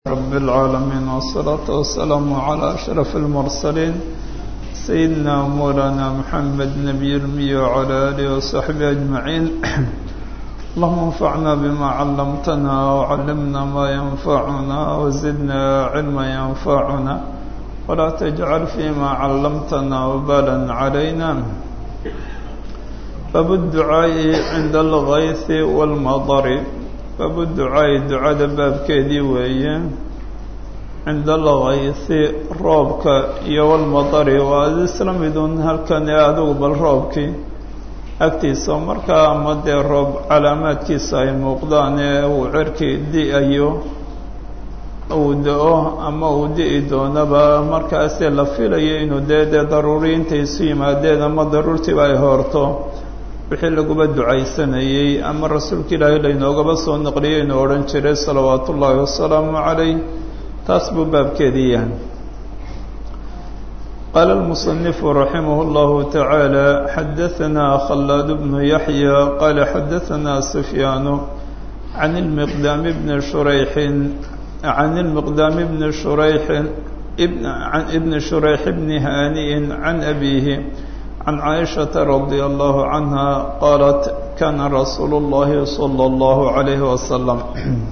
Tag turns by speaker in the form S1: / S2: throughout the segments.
S1: رب العالمين والصلاة والسلام على أشرف المرسلين سيدنا مولانا محمد نبي المي وعلى آله وصحبه أجمعين اللهم انفعنا بما علمتنا وعلمنا ما ينفعنا وزدنا علما ينفعنا ولا تجعل فيما علمتنا وبالا علينا باب الدعاء عند الغيث والمطر باب الدعاء دعاء باب كيدي ويه عند الغيث روبك iyo والمطر waa isla midun halkan ee adigu bal roobkii agtiisa markaa ama dee roob calaamaadkiisa ay muuqdaan ee uu cerkii di-ayo uu da-o ama uu di-i doonaba markaasee la filayo inuu dee dee daruuri intay isu yimaadeen ama daruurtiiba ay hoorto wixii laguba ducaysanayey ama rasuulka ilaahay laynoogaba soo naqliyay inuu odhan jiray salawaatu ullaahi wasalaamu calayh taas buu baabkeedii yahay qaala almusanifu raximah اllahu tacaala xadahanaa khallaad bnu yaxya qaala xadahanaa sufyaanu can ilmiqdaami bni shurayxin can ilmiqdaami bni shurayxin can ibni shurayx bni haani'in can abiihi can caaishaةa radia allahu canha qaalat kana rasuulu اllahi salى اllahu عalayhi wasalam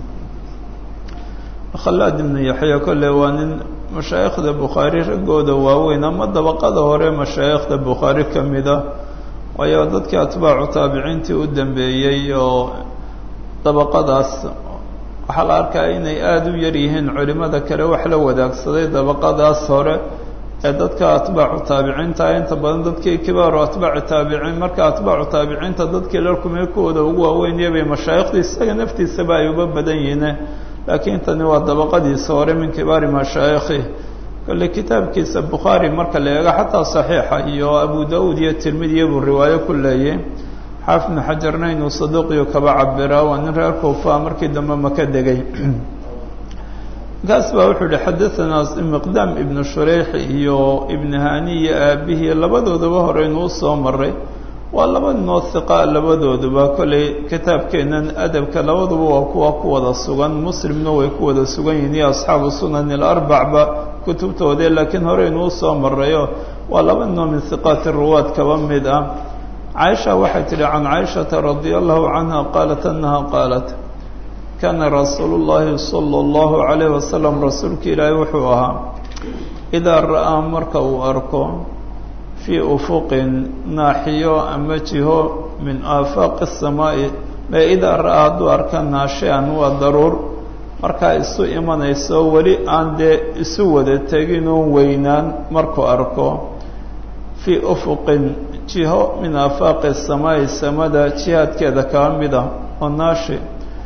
S1: khallaad ibnu yaxya kolle waa nin mashaayikhda bukhaari raggooda waaweyn ama dabaqada hore mashaayikhda bukhaari ka mid ah waayo dadkii atbaacu taabiciintii u dambeeyey oo dabaqadaas waxaa la arkaa inay aada u yar yihiin culimada kale wax la wadaagsaday dabaqadaas hore ee dadka atbaacu taabiciinta inta badan dadkii kibaaru atbaaci taabiciin marka atbaacu taabiciinta dadkii la kumay kuwooda ugu waaweynaya bay mashaayikhda isaga naftiisaba ay uba badan yihiin laakiin tani waa dabaqadiisa hore min kibaari mashaayikhi kolle kitaabkiisa bukhaari marka la eego xataa saxiixa iyo abu da-uud iyo tirmidiya buu riwaayo ku leeyay xaafid bnu xajarna inuu saduuqiyo kaba cabiraa waa nin reer kuufa markii dambe maka degay markaas baa wuxuu yihi xadahanaa miqdaam ibnu shureyx iyo ibnu hani iyo aabihii labadoodaba hore inuu soo maray waa laba ninoo hiqa labadooduba kolley kitaabkeennan adabka labaduba waa kuwa ku wada sugan muslimna way ku wada sugan yihiin iyo asxaabu sunan ilarbacba kutubtoodee laakiin hore inuu soo marayo waa laba ninoo min hiqaati ruwaad kaba mid ah caaisha waxay tidhi can caaishata radia allahu canha qaalat annaha qaalat kaana rasuulu llaahi sala allahu calayh wasalam rasuulka ilaahay wuxuu ahaa idaa ra'aa marka uu arko fii ufuqin naaxiyo ama jiho min aafaaqi asamaa'i mee idaa ra'aa hadduu arka naashian waa daruur markaa isu imanayso weli aan dee isu wada teginoo weynaan markuu arko fii ufuqin jiho min aafaaqi asamaa'i samada jihaadkeeda kaa mid ah oo naashi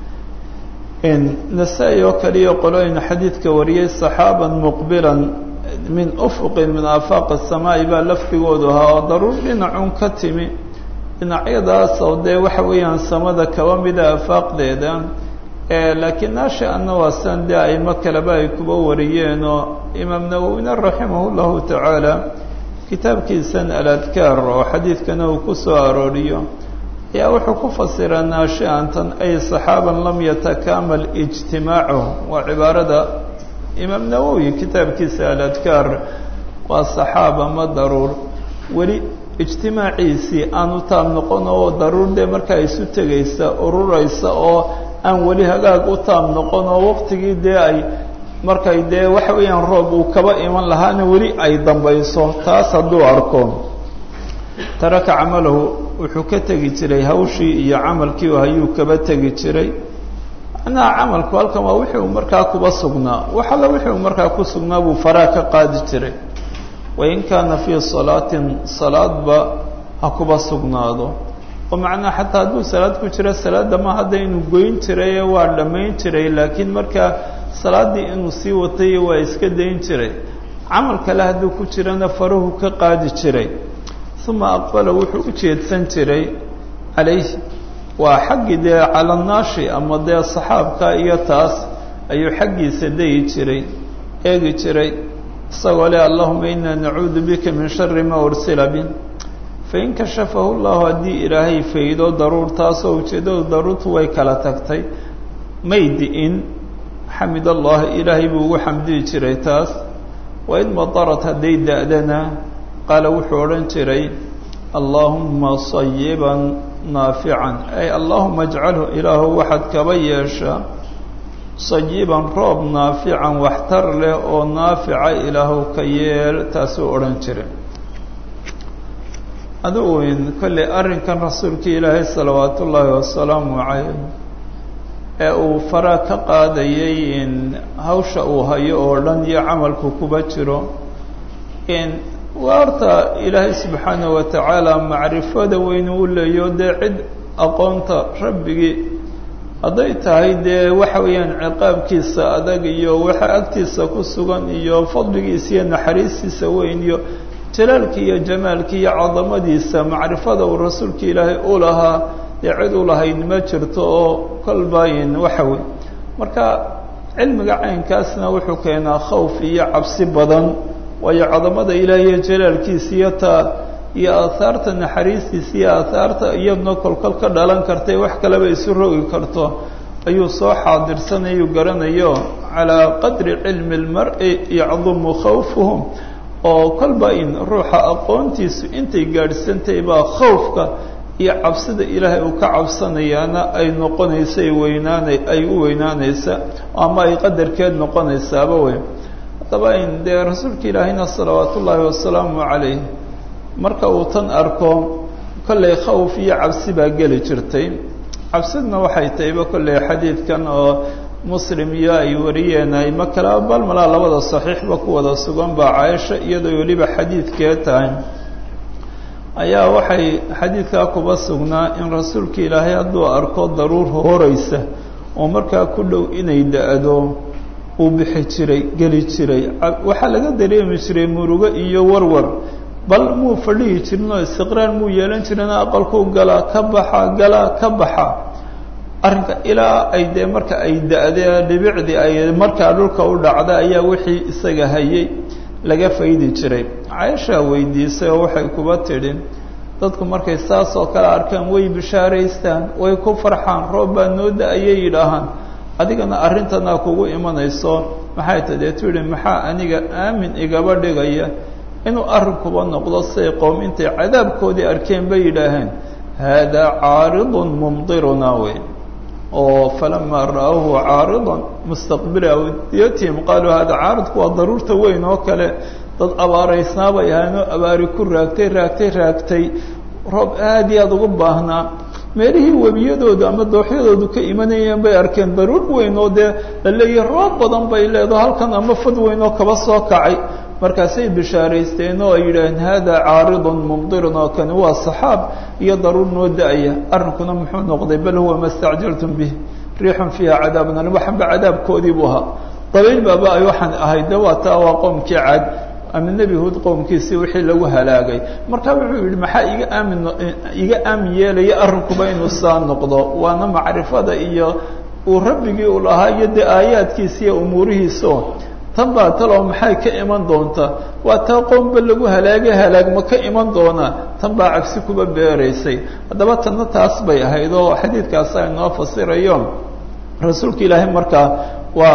S1: nasaa-i oo kaliya qolooyina xadiidka wariyey saxaaban muqbilan min ufuqin min aafaaqi asamaa'i baa lafdigoodu ahaa oo daruur dhinacun ka timi dhinacyadaas oo dee waxa weeyaan samada kaba mida aafaaqdeeda laakiin naashi anna waa san dee aimo kaleba ay kuba wariyeen oo imaam nawowina raximah llahu tacaala kitaabkiisan aladkaar oo xadiidkana uu ku soo arooriyo ayaa wuxuu ku fasiraa naashiantan ay saxaaban lam yatakaamal ijtimaacuh waa cibaarada imaam nawowi kitaabkiisa aladkaar waa saxaaba ma daruur weli ijtimaaciisii aanu taab noqon oo daruur dee markaa isu tegaysa ururaysa oo aan weli hagaag u taab noqon oo waqtigii dee ay markay dee waxa weeyaan roob uu kaba iman lahaana weli ay dambayso taas hadduu arko taraka camalahu wuxuu ka tegi jiray hawshii iyo camalkii hayuu kaba tegi jiray macnaha camalku halkan waa wixii uu markaa kuba sugnaa wax alla wixii uu markaa ku sugnaa buu faraa ka qaadi jiray wain kaana fii salaatin salaadba ha kuba sugnaado oo macnaha xataa hadduu salaad ku jiro salaadda ma hadda inuu goyn jiraye waa dhammayn jiray laakiin markaa salaaddii inuu sii watay waa iska dayn jiray camal kale hadduu ku jirana faruhu ka qaadi jiray uma aqbala wuxuu u jeedsan jiray calayh waa xaggii dee calanaashi ama dee saxaabka iyo taas ayuu xaggiisa dayi jiray eegi jiray isagoo leh allahuma inaa nacuudu bika min shari ma ursila bi fain kashafahu llahu haddii ilaahay faydo daruur taasoo ujeeddadu daruurtu way kala tagtay may di-in xamid allahi ilaahay buu ugu xamdiyi jiray taas waid madarat hadday da-dana qaala wuxuu odhan jiray allaahuma sayiban naafican ay allaahuma ajcalhu ilaahu waxaad kaba yeeshaa sayiban roob naafican waxtar leh oo naafica ilaahu ka yeel taasuu odhan jiray adigu in kolley arrinkan rasuulkii ilaahay salawaatu ullaahi wasalaamu calayh ee uu fara ka qaadayay in hawsha uu hayo oo dhan iyo camalku kuba jiro in waarta ilaahay subxaanahu wa tacaala macrifada weynu u leeyo dee cid aqoonta rabbigii hadday tahay dee waxa weeyaan ciqaabkiisa adag iyo waxa agtiisa ku sugan iyo fadligiisa iyo naxariistiisa weyn iyo jalaalkii iyo jamaalkii iyo cadamadiisa macrifada uu rasuulka ilaahay u lahaa dee cid u lahayd ma jirto oo kolbayin waxa wey marka cilmiga caynkaasna wuxuu keenaa khawf iyo cabsi badan waayo cadamada ilaahay iyo jalaalkiisa iyo taa iyo aahaarta naxariistiisa iyo aahaarta iyadna kolkol ka dhalan kartay wax kaleba isu rogi karto ayuu soo xaadirsanayuu garanayo calaa qadri cilmi lmar-i yacdumu khawfuhum oo kolba in ruuxa aqoontiisu intay gaadhsantahay baa khawfka iyo cabsida ilaahay uu ka cabsanayaana ay noqonaysa ay weynaana ay u weynaanaysa ama ay qadarkeed noqonaysaaba wey haddaba in dee rasuulka ilaahayna salawaat ullaahi wasalaamu calayh marka uu tan arko kollay khawf iyo cabsi baa geli jirtay cabsidna waxay tahayba kolley xadiidkan oo muslim iyo ay wariyeen ayma kala bal malaa labada saxiixba ku wada sugan baa caaisha iyadoo weliba xadiidkee tahay ayaa waxay xadiidkaa kuba sugnaa in rasuulka ilaahay hadduu arko daruur horeysa oo markaa ku dhow inay da-do uu bixi jiray geli jiray waxaa laga dareemi jiray murugo iyo warwar bal muu fadhihi jirin oo istiqraar muu yeelan jirin aqalkuu galaa ka baxa galaa ka baxa arrinka ilaa ay dee marka ay da-dee dhibicdii ay markaa dhulka u dhacda ayaa wixii isaga hayay laga faydi jiray caaishaa weydiisay oo waxay kuba tidhi dadku markay saas oo kale arkaan way bishaaraystaan way ku farxaan roob baa noo da-ayay yidhaahaan adigana arrintanaa kugu imanayso maxay ta dee tidhi maxaa aniga aamin igaba dhigaya inuu arrinkuba noqdo siay qoom intay cadaabkoodii arkeen bay yidhaaheen haadaa caaridun mumdirunaa wey oo falamaa ra'awhu caaridan mustaqbila awdiyatihim qaaluu hada caaridku waa daruurta weyn oo kale dad abaaraysnaa bay ahaanoo abaari ku raagtay raagtay raagtay roob aad iyo aada ugu baahnaa meelihii webiyadoodu ama dooxyadoodu ka imanayeen bay arkeen daruur weyn oo dee la leeyahay roob badan bay leedaho halkan ama fad weyn oo kaba soo kacay markaasay bishaaraysteen oo ay yidhaaheen hada caaridun mumdirun oo kani waa saxaab iyo daruur noo da-aya arrinkuna muxuu noqday bal huwa ma stacjaltum bih riixun fiiha cadaabun alim waxanba cadaabkoodii buu ahaa dabayl baaba ay waxaan ahayd de waa taa waa qoomkii caad ama nebi huud qowmkiisii wixii lagu halaagay marka wuxuu yidhi maxaa iga aamin iga aamin yeelaya arrinkuba inuu saa noqdo waana macrifada iyo uu rabbigii u lahaa iyo dee aayaadkiisa iyo umuurihiisao tan baa taloo maxay ka iman doonta waa taa qoomba lagu halaagay halaagma ka iman doonaa tan baa cagsi kuba beeraysay haddaba tanna taas bay ahayd oo xadiidkaasa inoo fasirayo rasuulka ilaahay markaa waa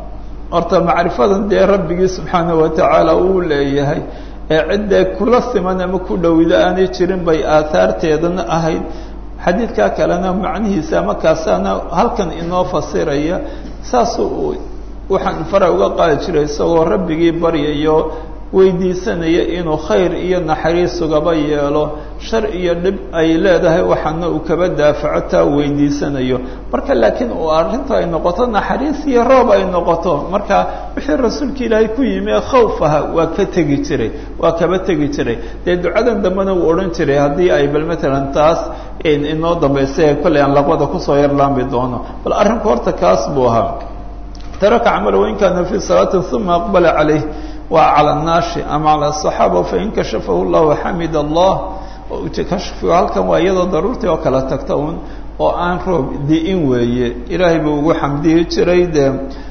S1: horta macrifadan dee rabbigii subxaanahu watacaala uu leeyahay ee ciddee kula siman ama ku dhowida aanay jirin bay aahaarteedana ahayd xadiidkaa kalena macnihiisa ama kaasaana halkan inoo fasiraya saasuu waxaan fara uga qaadi jiray isagoo rabbigii baryayo weydiisanaya inuu khayr iyo naxariis ugaba yeelo shar iyo dhib ay leedahay waxaana uu kaba daafaco taa weydiisanayo marka laakiin uu arrintu ay noqoto naxariis iyo roob ay noqoto marka wixii rasuulka ilaahay ku yimi ee khawf aha waa ka tegi jiray waa kaba tegi jiray dee ducadan dambena uu odhan jiray haddii ay bal matalan taas inoo dambaysa ee kolley aan laqbada kusoo yarlaami doono bal arrinku horta kaas buu ahaa taraka camala wain kaana fii salaatin uma aqbala calayh waa cala annaashi ama cala asaxaaba fain kashafahu llahu xamid allah kashfigu halkan waa iyadoo daruurtii oo kala tagta un oo aan roob di-in weeye ilaahay buu ugu xamdiyi jiray dee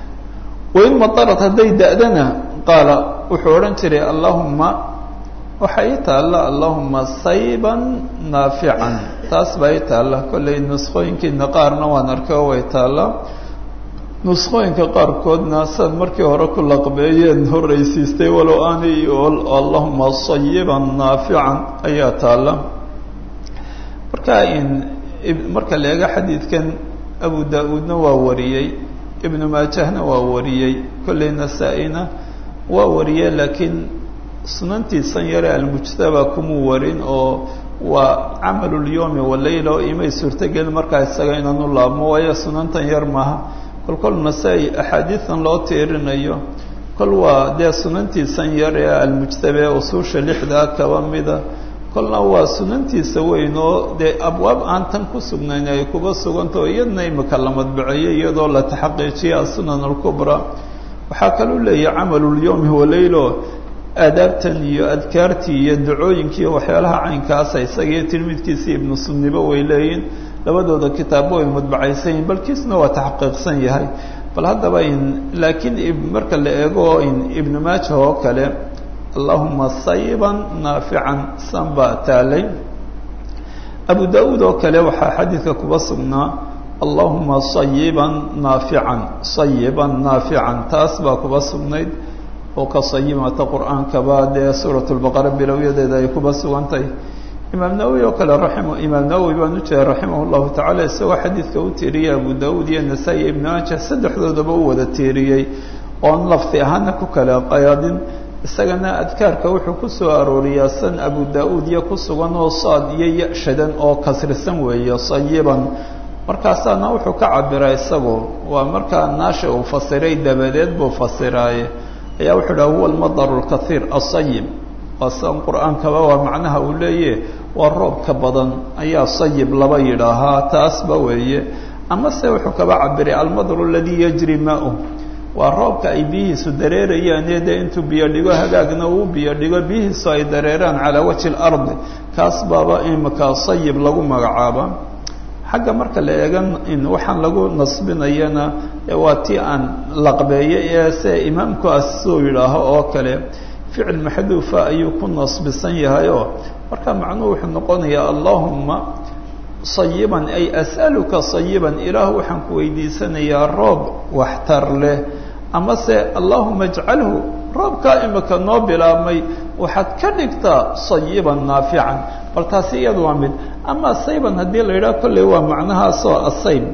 S1: wain madarat hadday da-dana qaala wuxuu odhan jiray allahuma waxaa ii taalla allahuma sayban naafican taas baa ii taalla kollay nusqooyinkiina qaarna waan arkay oo way taalla nusqooyinka qaarkoodna saad markii hore ku laqbeeyeen horreysiistay walow aanay allahuma sayiban naafican ayaa taalla marka in marka la eego xadiidkan abu da-uudna waa wariyey ibnu maajahna waa wariyey kolley nasaa-ina waa wariyey laakiin sunantiisan yare almujtaba kumuu warin oo waa camalulyomi waleyla oo imay suurtogelin markaa isaga inaanu laabmo waayo sunantan yar maaha kol kol nasaa-i axaadiidan loo tiirinayo kol waa dee sunantiisan yar ee almujtaba ee usuusha lixdaa kaba mida kolna waa sunantiisa weyn oo dee abwaab aan tan ku sugnayn ay kuba sugantao iyadna imika la madbaceeyey iyadoo la taxaqiijiya asunan alkubra waxaa kaluu leeyahay camalulyomi waleylo aadaabtan iyo adkaartii iyo dacooyinkii waxyaalaha caynkaasa isagiiyo tilmidkiisii ibnu sunnibo way leeyihin labadooda kitaabo way madbacaysan yihin balkiisna waa taxqiiqsan yahay bal haddaba in laakiin marka la eego in ibnu maaja oo kale allahuma sayiban naafican san baa taalay abu da-uud oo kale waxaa xadiidka kuba sugnaa allahuma sayiban naafican sayiban naafican taas baa kuba sugnayd oo ka sayimata qur-aankaba dee suurat lbaqara bilowyadeeda ay kuba sugantahay imaam nawowi oo kale raima imaam nawowi baan u jeeda raximah llahu tacala isagoo xadiidka u tiiriyey abu da-uud iyo nasaa-i ibnu maaja saddexdoodaba u wada tiiriyey oon lafdi ahaana ku kala qayaadin isagana adkaarka wuxuu ku soo arooriyaa san abu da-uud iyo ku sugan oo saad iyo ya-shadan oo kasrisan weeye sayiban markaasaana wuxuu ka cabiraa isagu waa markaa naasha uu fasiray dabadeed buu fasiraaye ayaa wuxuu dhaha huwa almadaru lkaiir asayib waa san qur-aankaba waa macnaha uu leeyahe waa roobka badan ayaa sayib laba yidhaahaa taasba weeye amase wuxuu kaba cabiray almadru aladii yajri maa-u waa roobka ay biyihiisu dareerayaan ee dee intuu biyo dhigo hagaagna uu biyo dhigo biyihiisu ay dareeraan calaa wajhi اlardi kaas baaba imika sayib lagu magacaaba xagga marka la eegan in waxaan lagu nasbinayana waa tii aan laqbeeyey ee se imaamku asuu yidhaaho oo kale ficil maxduufa ayuu ku nasbisan yahay oo marka macnuhu wuxuu noqonayaa allahuma sayiban ay as'aluka sayiban ilaah waxaan ku weydiisanayaa roob waxtar leh amase allahuma ajcalhu roobkaa imika noo bilaabmay waxaad ka dhigtaa sayiban naafican bal taasi iyada waa mid ama sayban haddii la yidhaha kolley waa macnahaasoo asayb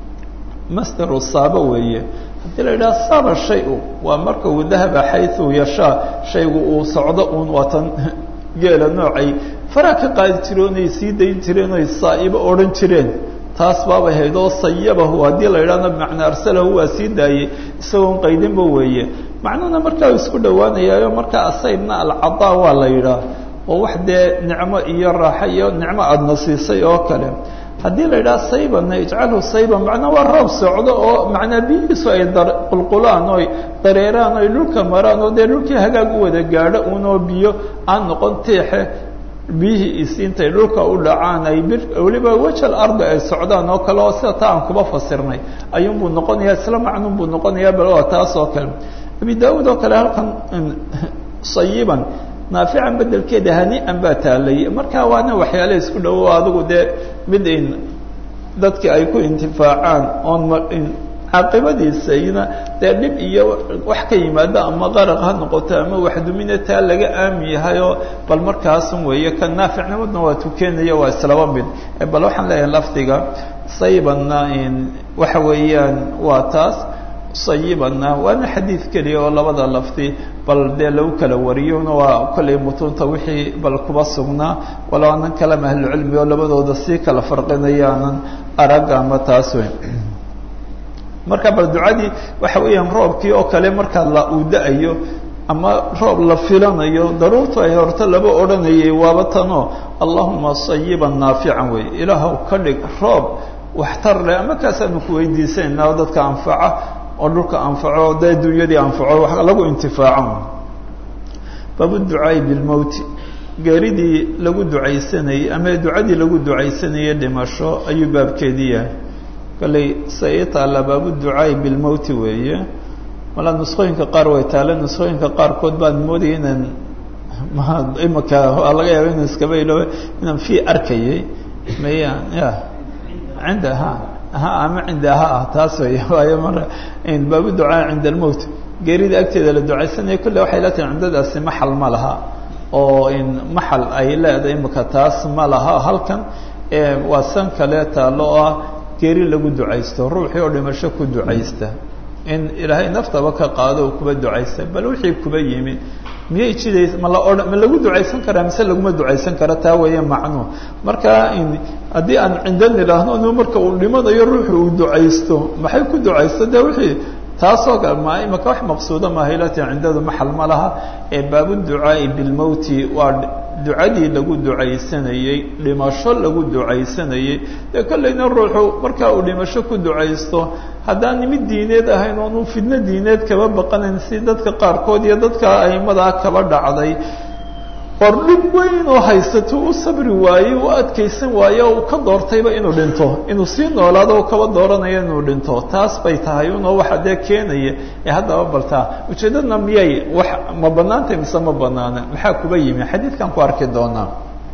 S1: masdaru saaba weeye haddii la yidhaha saaba shay-u waa marka uu dahaba xayثu yashaa shaygu uu socdo uun waatan geela noocay faraa ka qaadi jireen oy sii dayn jireen oy saa'ibo odhan jireen taas baabay hayd oo sayabahu haddii la yidhahna bimacnaa arsalahu waa sii daayey isagoon qaydinba weeye macnuhuna markaa u isku dhowaanayaayo markaa asaybna alcadaa waa la yidhaah oo wax dee nicmo iyo raaxo iyo nicmo aadna siisay oo kale haddii la yidhaha saybanna ijcalhu sayban macnaa waa roob socdo oo macnaa biyihiisu ay qulqulaan oy dareeraan oy dhulka maraan oo dee dhulkii hagaag u wada gaadho unoo biyo aan noqon tiixe biyihii is intay dhulka u dhacaan ay bir weliba wejal ardi ay socdaan oo kale oo sida taa aan kuba fasirnay ayuunbuu noqonayaa isla macnun buu noqonayaa bal waa taas oo kale abi da-uud oo kale halkan sayiban naafican bedelkeeda hani-an baa taalay marka waana waxyaale isku dhowo adigu dee mid in dadki ay ku intifaacaan oon caaqibadiisayna dee dhib iyo wax ka yimaado ama qaraq ha noqoto ama waxdumina taa laga aami yahayoo bal markaasun weeye ka naaficnimadna waa tukenaya waa islaba mid bal waxaan leeyahay lafdiga saybanna waxa weeyaan waa taas sayibanna waana xadiid keliya oo labada lafdi bal dee lagu kala wariyona waa kollay mutuunta wixii bal kuba sugnaa walo anan kalama ahlucilmi oo labadooda sii kala farqinayaanan arag ama taas weyn marka bal ducadii waxa weeyaan roobkii oo kale markaa la uu da-ayo ama roob la filanayo daruurtu ay horto laba odhanayay waaba tanoo allahuma sayiban naafican wey ilaahw ka dhig roob waxtar leh ama kaasaanu ku weydiisanayna oo dadka anfaca oo dhulka anfaco dee dunyadii anfaco wax lagu intifaaco baabu ducaai bilmowti geeridii lagu ducaysanayey ama ducadii lagu ducaysanayey dhimasho ayuu baabkeedii yahay kolley se ii taalla baabu ducaai bilmowti weeye malaa nusqooyinka qaar way taalla nusqooyinka qaarkood baan moodaya inaan imaka waa laga yaaba inaan iskaba ilooba inaan fii arkayay maya ya cinda ha ha ama cindaha ah taas wey waayo mara baabu ducaa cinda almowt geerida agteeda la ducaysanaya kolle waxay la tahay cindadaasi maxal ma laha oo maxal ay leedahay imika taas ma laha halkan waa san kale taalo oo ah geeri lagu ducaysto ruuxii oo dhimasho ku ducaysta in ilaahay naftaba ka qaado oo kuba ducaysta bal wixii kuba yimi miyay jidays ma la odhan ma lagu ducaysan karaa mise laguma ducaysan kara taa weeye macnuu marka haddii aan cinda nidhaahno n marka uu dhimanayo ruuxu uu ducaysto maxay ku ducaysto de wixii taasoo kale ma imaka wax maqsuuda maaha ilati cindadu maxal ma laha ee baabuducaa'i bilmowti waa ducadii lagu ducaysanayey dhimasho lagu ducaysanayey dee kollayna ruuxu markaa uu dhimasho ku ducaysto haddaan mid diineed ahayn oonu fidno diineed kaba baqanayn si dadka qaarkood iyo dadka aimadaa kaba dhacday or dhib weyn oo haysato u sabri waaye u adkaysan waaye oo uu ka doortayba inuu dhinto inuu sii noolaado oo kaba dooranayo inuu dhinto taas bay tahay unoo waxa dee keenaya ee haddaba baltaa ujeeddadna miyay wax ma banaantay mise ma banaana maxaa kuba yimi xadiidkan ku arki doonaa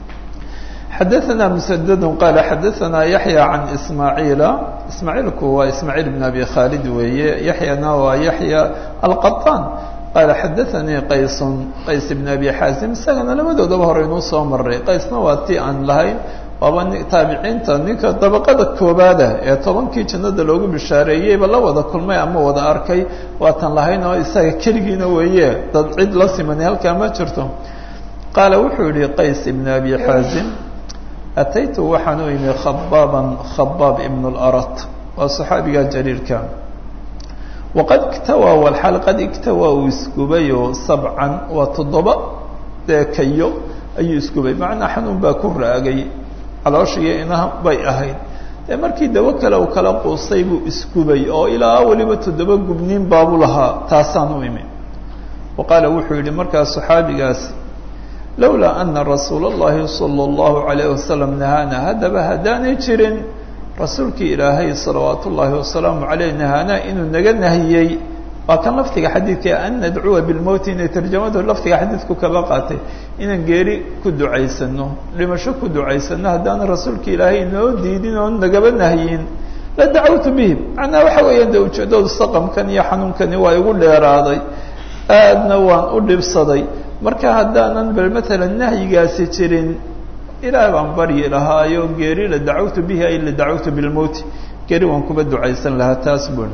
S1: xadaثna mسdd qala xadaثna yaحyى can ismaaعiila ismaaعiilku waa ismaaعiil بn abi khaalid weeye yaحyana waa yaحyى alqaطan qaala xadaثanii qays qays bn abi xaasim isagana labadoodaba hore inuu soo maray qaysna waa ti aan lahayn waaba taabiciinta ninka dabaqada koobaada ee tobankii jannada loogu bishaareeyeyba la wada kulmay ama wada arkay waatan lahayn oo isaga keligiina weeye dad cid la simanay halkaa ma jirto qaala wuxuu yihi qays ibn abi xaasim ataytu waxaan u imi khabaaban khabaab ibn اlarat waa saxaabiga jaliilka waqad iktawaa walxaal qad iktawaa uu isgubayo sabcan waa toddoba dee kayo ayuu isgubay macnaa xanuun baa ku raagay calooshiiyo inaha bay ahayd dee markii dawo kale uu kala quustay buu isgubay oo ilaa weliba toddoba gubniin baabu lahaa taasaan u imi wa qaala wuxuu yihi markaas saxaabigaasi lowlaa ana rasuula اllahi salى اllahu alayh wasalam nahaana haddaba haddaanay jirin rasuulkii ilaahay salawaat ullaahi wasalaamu aleyh nahaanaa inuu naga nahiyey waa kan laftiga xadiidka an nadcuwa bilmowti inay tarjamadu laftiga xadiidku kaba qaatay inaan geeri ku ducaysano dhimasho ku ducaysano haddaana rasuulka ilaahay inoo diidin oo nagaba nahyin la dacawtu bihi macnaa waxa weeyaan de ujeeddadu saqamkan iyo xanuunkani waa igu dheeraaday aadna waan u dhibsaday marka haddaanan bal matalan nahyigaasi jirin ilaah baan baryi lahaayo geeri la dacawtu bihi ay la dacawtu bilmowti geeri waan kuba ducaysan lahaa taas bun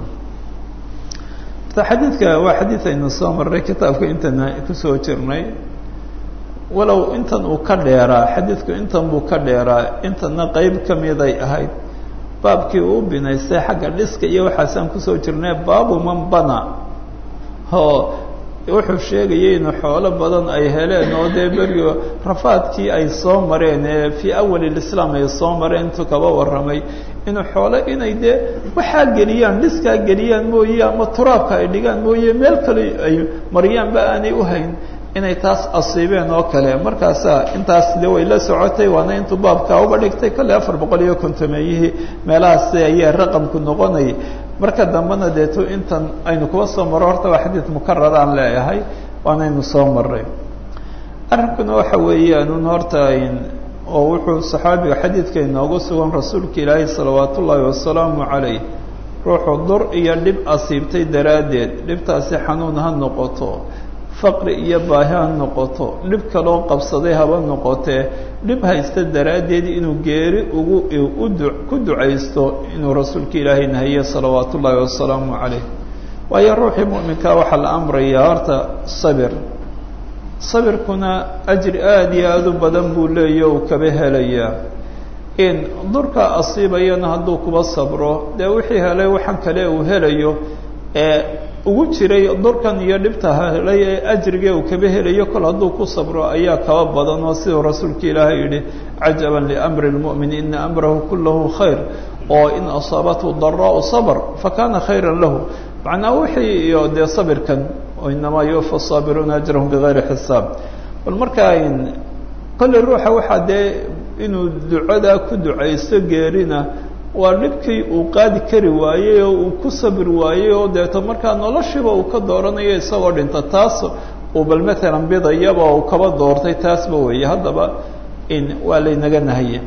S1: xadiidka waa xadiid aynu soo marray kitaabka intana kusoo jirnay walow intan uu ka dheeraa xadiidku intan buu ka dheeraa intana qeyb ka miday ahayd baabkii uu binaystay xagga dhiska iyo waxaasaan kusoo jirnay baabu man bana oo wuxuu sheegayay inu xoolo badan ay heleen oo dee berigo rafaadkii ay soo mareen ee fii awal lislaam ay soo mareen intuu kaba warramay inuu xoolo inay dee waxaa geliyaan dhiskaa geliyaan mooye ama turaabka ay dhigaan mooye meel kale ay maryaanba aanay u hayn inay taas asiibeen oo kale markaasaa intaas de way la socotay waana intuu baabkaa uba dhigtay kolley afar boqol iyo kontomeeyihii meelahaas ayaa raqamku noqonayay marka dambena deeto intan aynu kuba soo maro horta waa xadiid mukarar aan leeyahay waanaynu soo maray arrinkuna waxa weeyaan un horta oo wuxuu saxaabiga xadiidka inoogu sugan rasuulka ilaahay salawaat ullaahi wasalaamu calayh ruuxuu dur iyo dhib asiibtay daraaddeed dhibtaasi xanuun ha noqoto faqri iyo baahi ha noqoto dhib kaloo qabsaday haba noqotee dhib haysta daraaddeed inuu geeri ugu ku ducaysto inuu rasuulka ilaahay nahiye salawaat ullaahi wasalaamu calayh waayo ruuxii mu'minkaa waxaa la amrayaa horta sabir sabirkuna ajri aada iyo aada u badan buu leeya uu kaba helayaa in durka asiibayana hadduu kuba sabro dee wixii helay waxaan kale uu helayo ee ugu jiray durkan iyo dhibta helay ee ajrigee uu kaba helayo kol hadduu ku sabro ayaa kaba badan oo siduu rasuulka ilaahay yidhi cajaban liamri lmu'min ina amrahu kullahu khayr oo in asaabathu daraau sabr fakana khayra lahu macnaa wixii iyo dee sabirkan inamaa yuwafa saabiruuna ajrahum bigayri xisaab bal markaa kolley ruuxa waxaa dee inuu ducadaa ku ducaysto geerina waa dhibkii uu qaadi kari waayey oo uu ku sabir waayey oo deeto markaa noloshiiba uu ka dooranayo isagoo dhinta taas uu bal matalan bidayaba uu kaba doortay taasba weeye haddaba in waa laynaga nahaye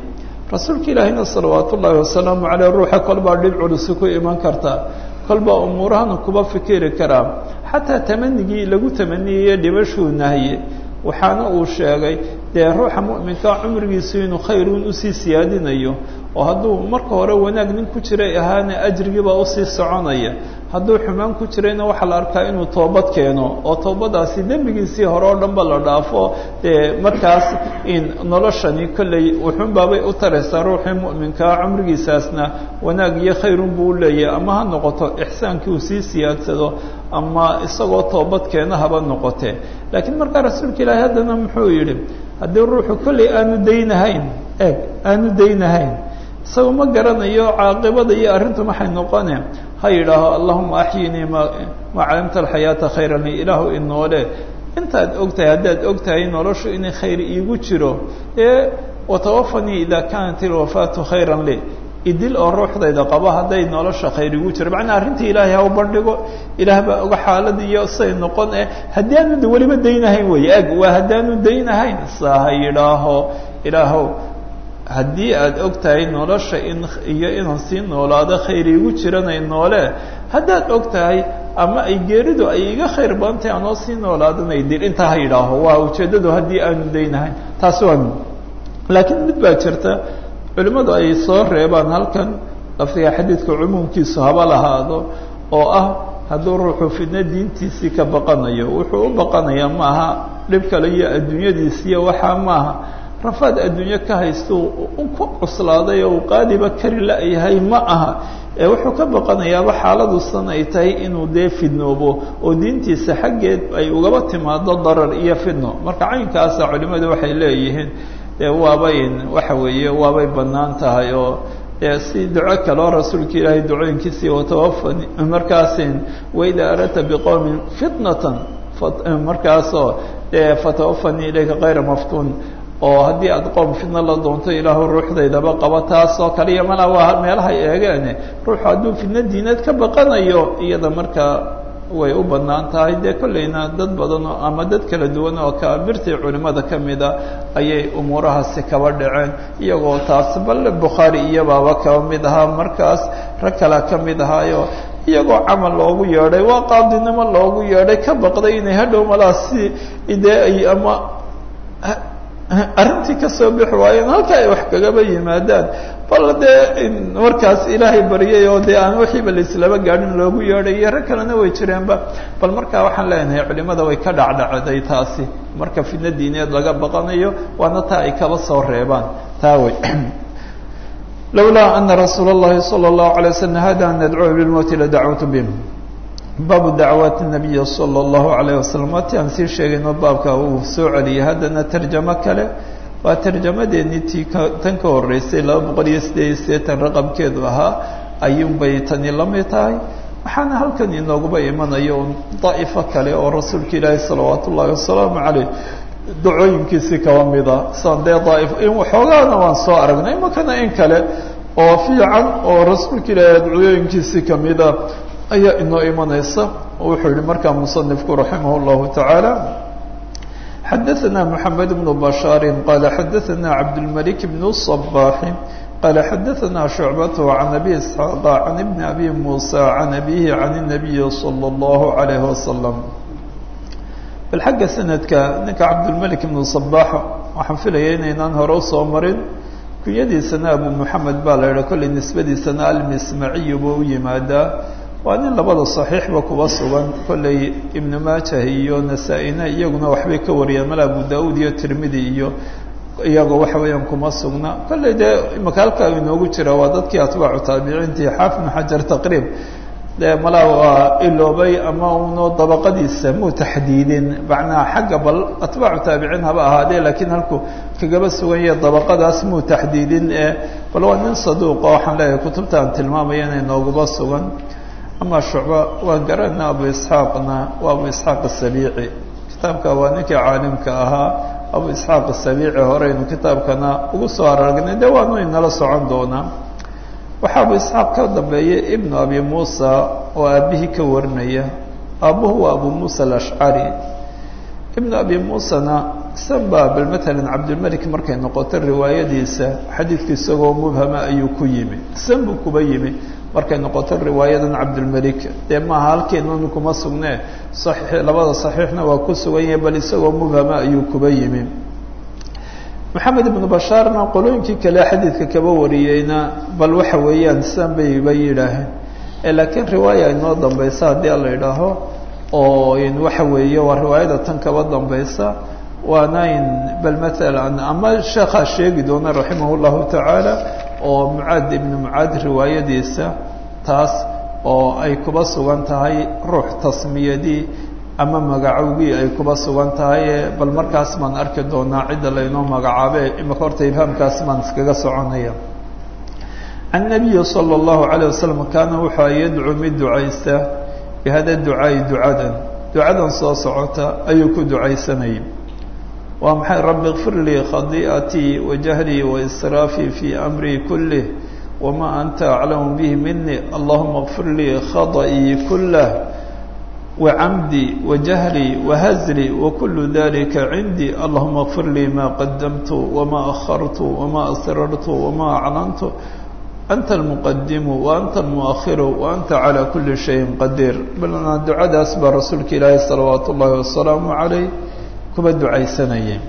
S1: rasuulka ilaahina salawaat ullaahi wasalaamu caleyh ruuxa kolbaa dhib culusi ku iman karta kolbaa umuurahana kuba fikiri karaa xataa tamanigii lagu tamaniyaya dhibashuu nahiye waxaana uu sheegay dee ruuxa mu'minka cumrigiisu inuu khayruun usii siyaadinayo oo hadduu marka hore wanaag nin ku jiray ahaana ajrigiibaa usii soconaya hadduu xumaan ku jirayna waxaa la arkaa inuu toobad keeno oo toobadaasi dembigiisii hore oo dhan ba la dhaafo dee markaas in noloshani kolley wuxuunbaabay u taraysaa ruuxii mu'minkaa cumrigiisaasna wanaag iyo khayrun buu uleeyahay ama ha noqoto ixsaankii uu sii siyaadsado ama isagoo toobad keena haba noqotee laakiin markaa rasuulka ilaahi haddana muxuu yidhi haddii ruuxu kolley aanu daynahayn eeg aanu daynahayn isaga ma garanayo caaqibada iyo arrintu maxay noqone ha yidhaaho allahuma axyinii ma maa calimta alxayaata khayran li ilaahu inoole intaad ogtahay haddaad ogtahay noloshu inay khayr iigu jiro ee watawafanii ida kaanat ilwafaatu khayran li idil oo ruuxdayda qabo hadday nolosha khayr igu jiro macnaa arrintii ilaahay ha u bandhigo ilaah baa oga xaalad iyo say noqon eh haddii aanu weliba daynahayn wey eg waa haddaanu daynahayn saa ha yidhaaho ilaahow haddii aada og tahay nolosha in iyo inaan sii noolaado khayr iigu jiranay noole haddaad og tahay ama ay geeridu ay iga khayr badan tahay anoo sii noolaadanay dil intaa ha yidhaaho waa ujeeddadu haddii aanu daynahayn taasi waa mid laakiin mid baa jirta culimmadu ay soo reebaan halkan lafdiga xadiidka cumuumkiisu haba lahaado oo ah hadduu ruuxu fidno diintiisii ka baqanayo wuxuu u baqanayaa maaha dhib kale iyo adduunyadiisiiyo waxaa maaha rafaad adduunyo ka haysto ku cuslaaday oo uu qaadiba kari la-yahay ma aha ee wuxuu ka baqanayaaba xaaladusan ay tahay inuu dee fidnoobo oo diintiisa xaggeed ay ugaba timaado darar iyo fidno marka caynkaasa culimmadu waxay leeyihiin dee waabay waxa weeye waabay bannaan tahay oo dee si duco kaleo rasuulka ilaahay ducooyinkiisii watawafani markaasin waida aradta biqowmin fitnatan markaasoo dee fatawafanii ilayka kayra maftuun oo haddii aad qoom fidno la doonto ilaahu ruuxdaydaba qaba taas oo kale iyo malaa waa meelahay eegeene ruuxu hadduu fidno diineed ka baqanayo iyada markaa way u bannaan tahay dee kollayna dad badan oo ama dad kala duwan oo kaabirtii culimmada ka mida ayay umuurahaasi kaba dhaceen iyagoo taas bal bukhaari iyobaaba kaba mid ahaa markaas rag kalea ka mid ahaayo iyagoo camal loogu yeedhay waa qaadinimo loogu yeedhay ka baqday inay hadhow malaa si dee ay ama arrintii kasoo bixi waayeen halka ay wax kagaba yimaadaan bal dee markaas ilaahay baryay oo dee aan wixiiba laislaba gaadhin loogu yeedhay iyo rag kalena way jireenba bal markaa waxaan leenahay culimada way ka dhacdhacday taasi marka fidno diineed laga baqanayo waana taa ay kaba soo reebaan taa wey lawlaa ana rasuula اllahi salى الlahu عalيه waslm hada an nadcuwa bilmowti ladacwtu bih baabu dacwaati nabiyi salى اllahu alayh wasalam waati aan sii sheegayno baabka uu soo celiyay haddana tarjamo kale waa tarjamadeennii tii tan ka horeysay laba boqol iyo sideed iyo siddeetan raqamkeedu ahaa ayuunbay tani la mid tahay waxaana halkan inooguba imanayo un daa'ifo kale oo rasuulka ilaahi salawaat ullaahi wasalaamu caleyh dacooyinkiisii kaba mida san dee daaif waxoogaana waan soo aragnay imakana in kale oo fiican oo rasuulka ilaahi dacooyinkiisii kamida ayaa inoo imanaysa wuxuu yihi markaa musanifku raximah اllahu taعaalى xadaثna mحamed بن bashاar qala xadaثna cabdالmلك بن الصباح qala xadaثna شhuعbaة عan أbي isحاaq عan بn أbي muسى عan أbيه عan النabiyi slى الlaه عalيه وasلم bal xagga sanadka ninka cabdالmلك بن صباح waxaan filaya inaynaan hore usoo marin kunyadiisana abu mحamed baa la yiha kollay nisbadiisana almismaciy buu u yimaadaa waa nin labada صaxiixba kuba sugan kollay ibnu maajah iyo nasaa-ina iyaguna waxbay ka wariyaan mal abu da-uud iyo tirmidi iyo iyagoo waxa weeyaan kuma sugna kollay dee imaka halkaa inoogu jira waa dadkii atbaacu taabiciintii xaafid bn xajar taqriib dee malaa waa iloobay ama uno dabaqadiisa muu taxdiidin macnaha xagga bal atbaacu taabiciin haba ahaadee laakiin halku kagaba sugan yahe dabaqadaas muu taxdiidin ee bal waa nin saduuqa waxaan leeyahay kutubta aan tilmaamaya inay nooguba sugan ama shucba waan garana abu isxaaqna waa abu isxaaq asabiici kitaabka waa ninkii caalimka ahaa abu isxaaq asabiici horeynu kitaabkana ugu soo aragnay de waanu inala socon doonaa waxaa abu isxaaq ka dambeeyay ibnu abi muusa oo aabihii ka warinaya aabuhu waa abu muusa alashcari ibnu abi muusana san baa bal matalan cabdilmalik markay noqoto riwaayadiisa xadiidku isagoo mubhama ayuu ku yimi san buu kuba yimi markay noqoto riwaayadan cabdilmalik dee maaha halkeennanu kuma sugne saxiix labada saxiixna waa ku sugan yahay bal isagoo mubhama ayuu kuba yimi maxamed ibnu bashaarna qolooyinkii kale xadiidka kaba wariyeyna bal waxa weeyaan san bayba yidhaaheen laakiin riwaaya inoo dambaysa haddii ala idhaaho oo waxa weeye waa riwaayada tan kaba dambaysa waana in bal matalan ama sheekhaa sheegi doona raximah llahu tacaala oo mucaad ibnu mucaad riwaayadiisa taas oo ay kuba sugan tahay ruux tasmiyadii ama magacowgii ay kuba sugan tahay bal markaas baan arki doonaa cidda laynoo magacaabe imaka horta ibhaamkaas baan iskaga soconaya annabiyi sala allahu calayh wasalam kaana wuxua yadcuu mid ducaysta bihada ducaai ducadan ducadan soo socota ayuu ku ducaysanayay waa maxay rabbi kfir lii khadii'atii wajahlii waisraafii fii amrii kulih wamaa anta aclamu bihi mini allahuma kfir lii khada'ii kulah wacamdii wajahlii wahazlii wakulu dalika cindii allahuma kfir lii ma qadamtu wamaa akhartu wamaa asrartu wamaa aclantu anta almuqadimu wa anta almuakhiru wa anta calaa kuli shayin qadiir balna ducadaas baa rasuulka ilaahi salawaatu ullaahi wasalaamu calayh kuba ducaysanayay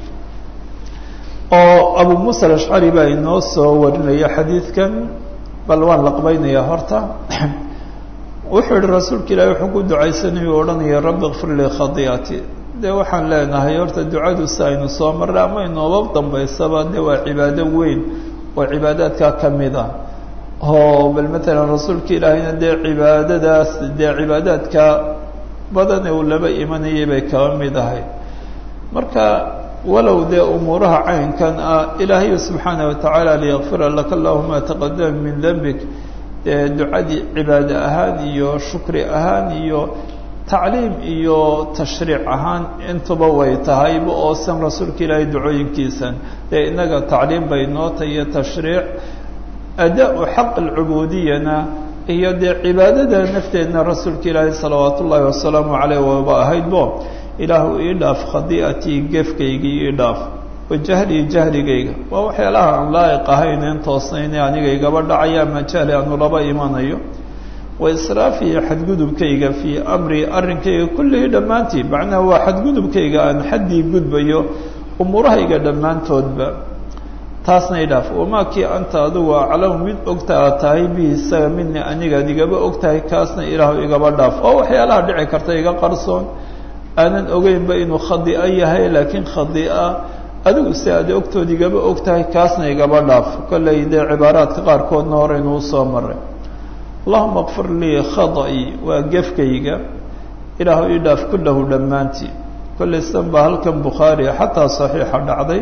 S1: oo abu muusa alashcari baa inoo soo warinaya xadiidkan bal waan laqbaynayaa horta wuxuu yihi rasuulka ilaahi wuxuu ku ducaysanaya o odhanaya rabbi kfir lii khadii'ati dee waxaan leenahay horta ducadu si aynu soo marray ama inooba dambaysaba de waa cibaado weyn oo cibaadaadkaa ka mid ah oo bal matalan rasuulka ilaahayna dee cibaadadaas dee cibaadaadka badan ee uu laba imanayay bay kaba mid ahay marka walow dee umuuraha caynkan ah ilaahay subxaana watacaala liyakfira laka allahu ma taqadama min dembik dee ducadii cibaade ahaan iyo shukri ahaan iyo tacliim iyo tashriic ahaan intuba way tahayba oo san rasuulka ilaahay ducooyinkiisan dee innaga tacliim bay noo tahay iyo tashriic ada-u xaq alcubudiyana iyo dee cibaadada nafteedna rasuulka ilaahay salawaat ullaahi wasalaamu caleyh waba ahaydbo ilaahu ii dhaaf khadii'atii gefkaygii ii dhaaf wajahlii jahligayga waa waxyaalaha aan laa'iq ahayn een toosnayne aniga igaba dhacaya ama jahli aanu laba imanayo wa israafii xadgudubkayga fii amri arrinkayga kullihii dhammaantii macnaha waa xadgudubkayga aan xaddii gudbayo umuurahayga dhammaantoodba taasna idhaaf wamaa kii anta adigu aclamu mid ogta aad tahay bihi isaga midni anigaad igaba og tahay kaasna ilaahu igaba dhaaf oo waxyaalaha dhici karta iga qarsoon aanan ogeynba inuu khadi'a yahay laakiin khadi'a adigu si aad ogtood igaba og tahay kaasna igaba dhaaf kollay dee cibaaraadka qaarkoodna horeynu usoo maray allahuma kfir lii khada'i waa gefkayga ilaahu ii dhaaf kullahu dhammaantii kollay san baa halkan bukhaari xataa saxiixa dhacday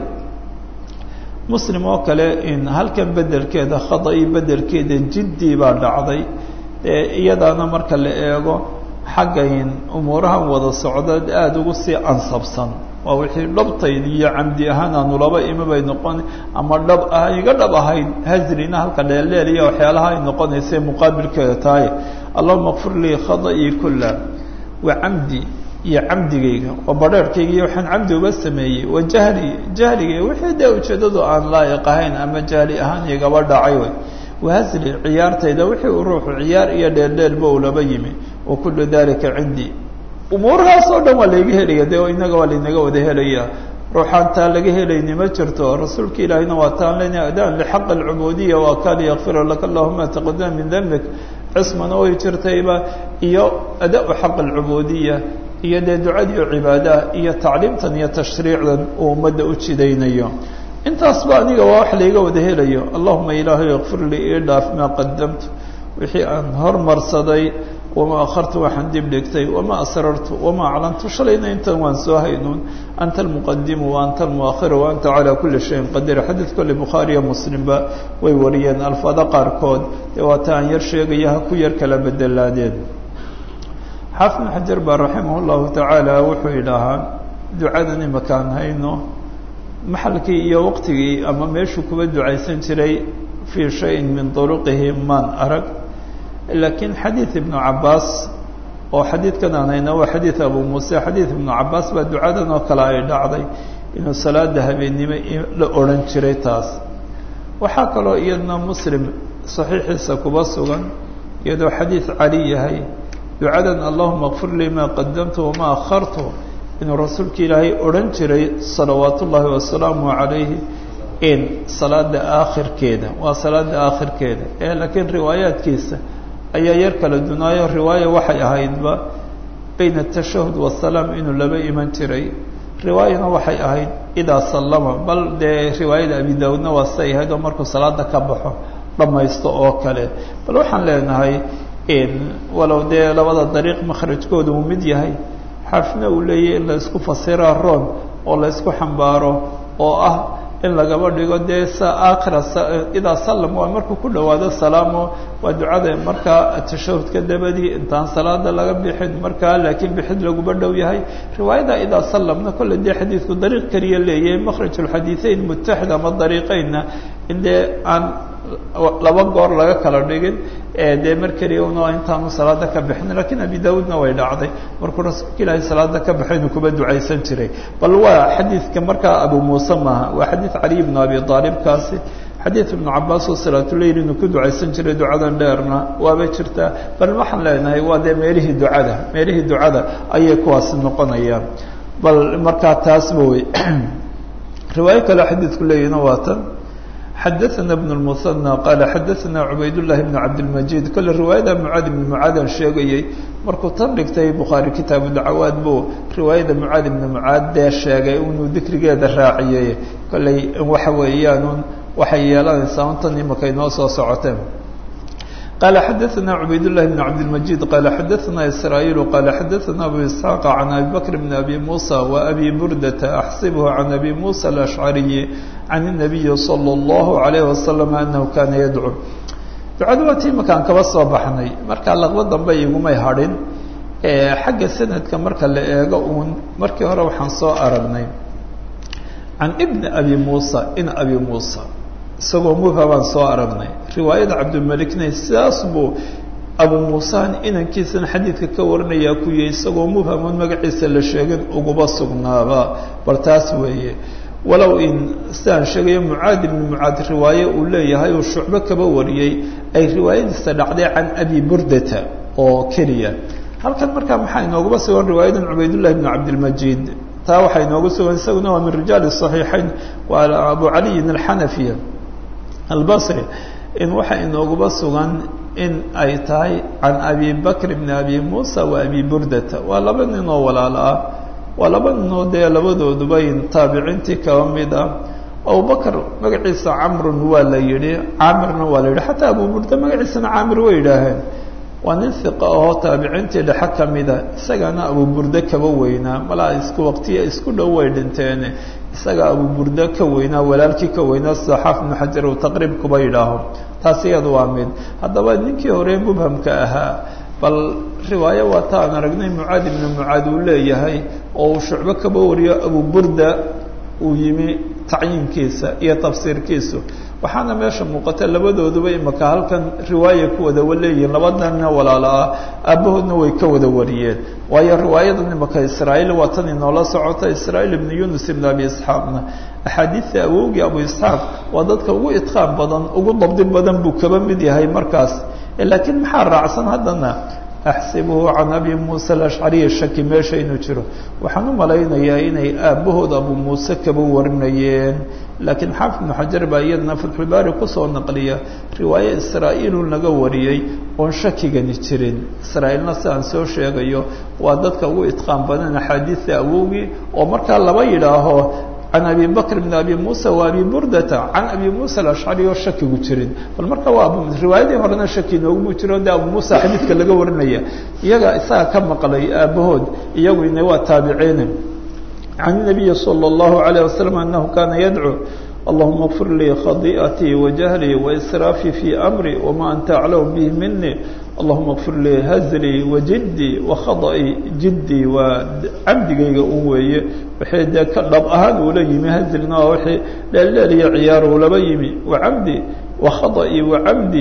S1: muslim oo kale in halkan bedelkeeda khada'i bedelkeeda jiddii baa dhacday ee iyadaana marka la eego xaggayn umuurahan wada socda aada ugu sii ansabsan waa wixii dhabtayd iyo camdi ahaan aanu laba ima bay noqon ama dhab ah iga dhab ahayd hazrina halka dheeldheel iyo waxyaalaha ay noqonaysay muqaabilkeeda tahay allahuma kfir lii khada'ii kulla wa camdi iyo camdigayga oo badheerhkayga iyo waxaan camdi uba sameeyey wa jahli jahligayga wixii dee ujeeddadu aan laa'iq ahayn ama jahli ahaan igaba dhacay way wahasli ciyaartayda wixii uu ruuxu ciyaar iyo dheeldheelba uu laba yimi wa kullu dalika cindii umuurahaas oo dhan waa layga helaya dee inaga waa laynaga wada helaya ruuxaan taa laga helayni ma jirto rasuulka ilaahiyna waa taan lena adaan lixaq alcubuudiya waa kaa liyakfira laka allahuma taqadama min dembik cismana way jirtayba iyo ada-u xaq alcubuudiya iyo dee ducadii o cibaadaha iyo tacliimtan iyo tashriicdan uu ummadda u jidaynayo intaasba aniga waa wax layga wada helayo allahuma ilaahay ikfir lii ii dhaaf maa qadamtu wixii aan hormarsaday wamaa akhartu waxaan dib dhigtay wamaa asrartu wamaa aclantu shalayna intan waan soo haynuun anta almuqadimu wa anta almuakhiru wa anta calaa kuli shayin qadiir xadiid kolle bukhaariyo muslimba way wariyeen alfaada qaarkood dee waata aan yar sheegaya ha ku yar kala bedelaadeen xaafid bn xajar baa raximah llahu tacaala wuxuu idhaahaa ducadan imakaan hayno maxalkii iyo waqtigii ama meeshuu kuba ducaysan jiray fii shayin min turuqihi maan arag laakiin xadiid ibnu cabaas oo xadiidkan aan hayna waa xadiid abu muuse xadiid ibnu cabaas baa ducadan oo kale ay dhacday inuu salaada habeennimo la odhan jiray taas waxaa kaloo iyadna muslim saxiixiisa kuba sugan iyadoo xadiid cali yahay ducadan allahuma kfir lii maa qadamtu wamaa akhartu inuu rasuulka ilaahay odhan jiray salawaat ullaahi wasalaamu calayhi in salaada aakhirkeeda waa salaada aakhirkeeda ee laakiin riwaayaadkiisa ayaa yar kala dunaayo riwaaya waxay ahaydba bayna atashahud wasalaam inuu laba iman jiray riwaayana waxay ahayd idaa sallama bal dee riwaayada abi daawudna waa say ahayd oo markuu salaada ka baxo dhammaysto oo kale bal waxaan leenahay walow dee labada dariiq makhrajkooda uu mid yahay xaafna uu leeyahy in la isku fasiraa roon oo la isku xambaaro oo ah in lagaba dhigo dee sa aakhira idaa sallam waa markuu ku dhawaado salaamo waa ducada markaa tashahudka dabadii intaan salaada laga bixin markaa laakiin bixid laguba dhow yahay riwaayada idaa sallamna kolle dee xadiidku dariiq keliya leeyahay makhraj ulxadiiثeyn mutaxid ama dariiqeynna in dee aan laba goor laga kala dhigin dee mar keliya un intaanu salaada ka bixin lakiin abi daawuudna way dhacday markuu rasuulka ilaahay salaada ka baxaynu kuba ducaysan jiray bal waa xadiidka markaa abu muuse maaha waa xadiid caliy bnu abi aalibkaasi xadiid ibnu cabaas oo salaatuleyl inuu ku ducaysan jiray ducadan dheerna waaba jirtaa bal waxaan leenahay waa dee meelihii ducada meelihii ducada ayay kuwaasi noqonayaan bal markaa taasba wey riwaayo kale xadiidku leeyahina waa tan xadaثna بن المثنى qال xadaثna عubayd للhi بن cabdالمجيد kole riwaayada mعaad بن mعaadan sheegayey markuu tan dhigtay bukhaarي kitaabu dacawaad buu riwaayada mعaad بن mعaad dee sheegay inuu dikrigeeda raaciyey kolley waxa weeyaan waxay yeelanaysaa un tan imaka inoo soo socoteen qال xadaثna عubayd للhi بن cabdالمجيد qال xadaثna إسrاaيل qال xadaثna أbو إسحاaq عن أbي بكر بن أbي موسى وأbي بردة أxsبه عن أbي موسى الأشعري عن النبي صلى الله عليه وسلم أنه كاna يdcو ducada waa tii makaan kaba soo baxnay markaa laqba dambe igumay hadhin xagga sanadka marka la eego uun markii hore waxaan soo aragnay can بn أbي موسى in أbي موسى isagoo mubha baan soo aragnay riwaayada cabdilmalikna sidaas buu abu muusaan inankiisana xadiidka ka warinayaa ku yihi isagoo mubhamoon magaciisa la sheegin uguba sugnaaba bal taas weeye walow in sidaan sheegayo mucaad ibni mucaad riwaaye uu leeyahay uu shucbo kaba wariyey ay riwaayadiisa dhacday can abi burdata oo keliya halkan markaa maxaa inooguba sugan riwaayadan cubaydullahi bni cabdilmajiid taa waxaa inoogu sugan isaguna waa min rijaali صaxiixayn waa abu caliyin alxanafiya albasri in waxaa inooguba sugan in ay tahay can abi bakr bni abi muusa wa abi burdata waa laba nin oo walaalo ah waa laba ninoo dee labadooduba in taabiciintii kaba mid ah abubakr magaciisa camrun waa la yihi caamirna waa la yihi xataa abu burda magaciisana caamir way yidhaaheen waa nin hiqa ahoo taabiciintii dhexe ka mida isagana abu burda kaba weynaa malaa isku waqtiya isku dhow way dhinteene isaga abu burda ka weynaa walaalkii ka weynaa sida xaafid ibnu xajar uu taqriib kuba yidhaaho taas iyada waa mid haddaba ninkii hore mubhamka ahaa bal riwaayo waa ta aan aragnay mucaad ibnu mucaad uu leeyahay oo uu shucbo kaba wariyo abu burda uu yimi tacyiinkiisa iyo tafsiirkiisu waxaana meesha muuqata labadooduba imaka halkan riwaaya ku wada leeyihiin labadanna walaalo ah aabbahoodna way ka wada wariyeen waayo riwaayadan imaka israa'iil waa tan inoola socota israa'iil ibnu yunus ibn abi isxaaqna axaadiidta awowgii abu isxaaq waa dadka ugu idqaan badan ugu dabdi badan buu kaba mid yahay markaas laakiin maxaa raacsan haddana axsibuhu can abi muuse alashcariya shaki meesha inuu jiro waxaan u malaynayaa inay aabbahood abu muuse kaba warinayeen laakiin xaafid ibnu xajar baa iyadana fatxulbaari kusoo naqliya riwaaye israa'iilun laga wariyey oon shakigani jirin israa'iilna si aan soo sheegayo waa dadka ugu idqaan badan axaadiidta awowgii oo markaa laba yidhaaho can abi bakr bn abi musa wa abi burdata can abi musa alashcari oo shakigu jirin bal marka waa riwaayadii horena shaki noogumu jiro de abu musa xadiidka laga warinaya iyaga isaga ka maqlay aabahood iyaguna waa taabiciine can الnabiyi slى الlahu عalيه waslm anahu kana yadcuu allahuma اغfir lii khadiئatii wajahlii waisraafii fii amri wama anta aclam bih mini allahuma اغfir lii hazlii wajidii wakhaطئii jidii waa camdigayga un weeye wixii dee ka dhab ahaan uula yimi hazlina waa wixii dheeldheel iyo ciyaar uulaba yimi wacamdi wakhaطئii wacamdi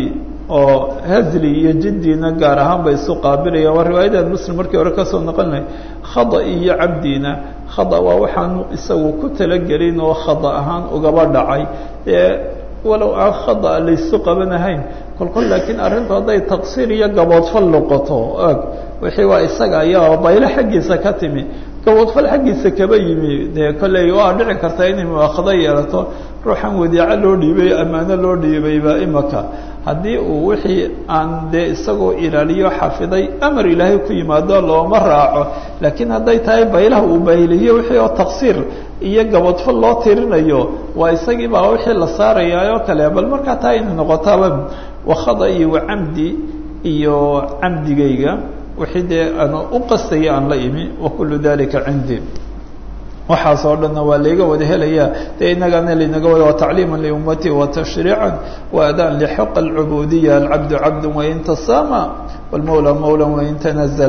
S1: oo hazli iyo jiddina gaar ahaan bay isu qaabilayaan waa riwaayadan muslim markii hore kasoo noqon lahay khada iyo cabdina khada waa waxaanu isagu ku talagelin oo khada ahaan ugaba dhacay ee walow aan khada laysu qabanahayn kolkol laakiin arrintu hadday taqsiir iyo gaboodfal noqoto eg wixii waa isaga ayaa baylo xaggiisa ka timi gaboodfal xaggiisa kaba yimi dee kolley waa dhici karta inay muaakhado yeelato ruuxan wadiico loo dhiibay ammaano loo dhiibayba imaka haddii uu wixii aan dee isagoo ilaaliyo xafiday amar ilaahay ku yimaado looma raaco laakiin hadday tahay baylaha uu bayliyo wixii oo taqsiir iyo gaboodfal loo tirinayo waa isagii baa wixii la saarayaa oo kale bal markaa taa inay noqotaaba wakhada iyo wacamdi iyo camdigayga wixii dee aan u qastaya aan la imi wakulu dalika cindi waxaas oo dhanna waa layga wada helayaa dee inagana laynaga wada watacliima liummati watashriica waadaan lxaq alcubudiya alcabdu cabdu wain tasama wlmawla mawla wain tanazl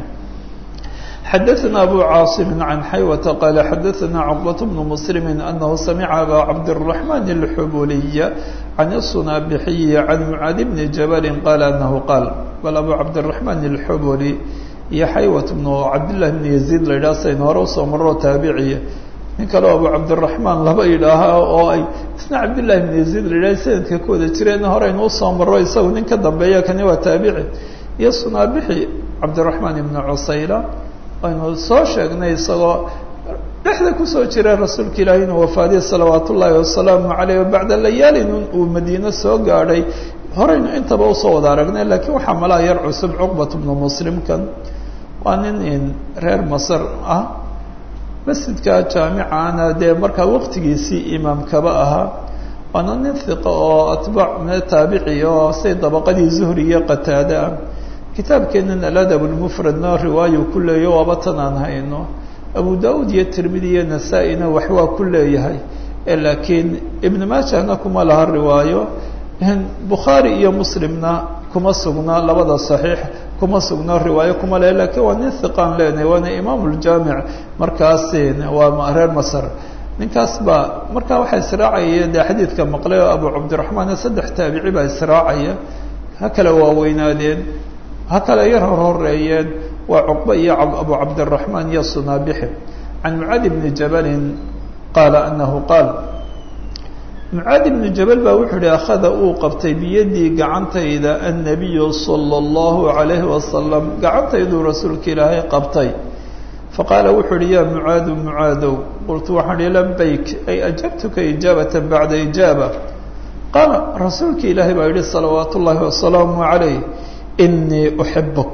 S1: xadaثna abu caaصim can xaywata qala xadaثna cqbaة bn mslm anahu samica aba cabdالرaحman الxubuliya can الsunaabixiyi can mucaad bni jabali qala anahu qaal bal abu cabdالرaحman الxubuli iyo xaywat bnu cabdillahi bn yaziid la yidhaha saynu hore usoo maroo taabiciya nin kaleo abu cabdiraxmaan laba yidhaaha oo ay isna cabdillahi bn yaziid la yidhaha sanadka ku wada jireen horeynu usoo maro isagu nin ka dambeeya kani waa taabici iyo sunaabixi cabdiraxmaan ibnu cusayla aynu soo sheegnay isagoo dhexda kusoo jira rasuulka ilaahi inuu wafaadiye salawaat ullaahi wasalaamu caleyh bacda layaalin uu madiine soo gaadhay horeynu intaba usoo wada aragnay laakiin waxaa malaa yar cusub cuqbat bnu muslimkan waa nin reer masar ah masjidka jaamicana dee markaa waqtigiisii imaamkaba ahaa waana nin hiqa oo atbaac taabici oo say dabaqadii zuhri iyo qataade ah kitaabkeenan aladab lmufradna riwaayu ku leeya waaba tan aan hayno abu da-uud iyo tirmidi iyo nasaa-ina wax waa ku leeyahay laakiin ibn maajahna kuma laha riwaayo bukhaari iyo muslimna kuma sugna labada saxiix kuma sugno riwaayo kuma le lakiin waa nin hiqaan leenahay waana imaam ljaamic markaas waa reer masr ninkaas baa markaa waxaa israacaya dee xadiidka maqlay oo abu cabdiraxmaan saddex taabici baa israacaya ha kala waaweynaadeen ha kala yar hor horeeyeen waa cuqba iyo abu cabdiraxmaan iyo sunaabixi can mucaadi bni jabalin qaala anahu qaal mucaadi bnu jabal baa wuxuu ihi akhada uu qabtay biyadii gacantayda annabiyu sala allahu calayhi wasalam gacantayduu rasuulka ilaahay qabtay faqaala wuxuu uhi yaa mucaadu mucaadow qultu waxaan ihi labayk ay ajabtuka ijaabatan bacda ijaaba qaala rasuulka ilaahay baa yihi salawaat ullaahi wasalaamu calayh inii uxibuk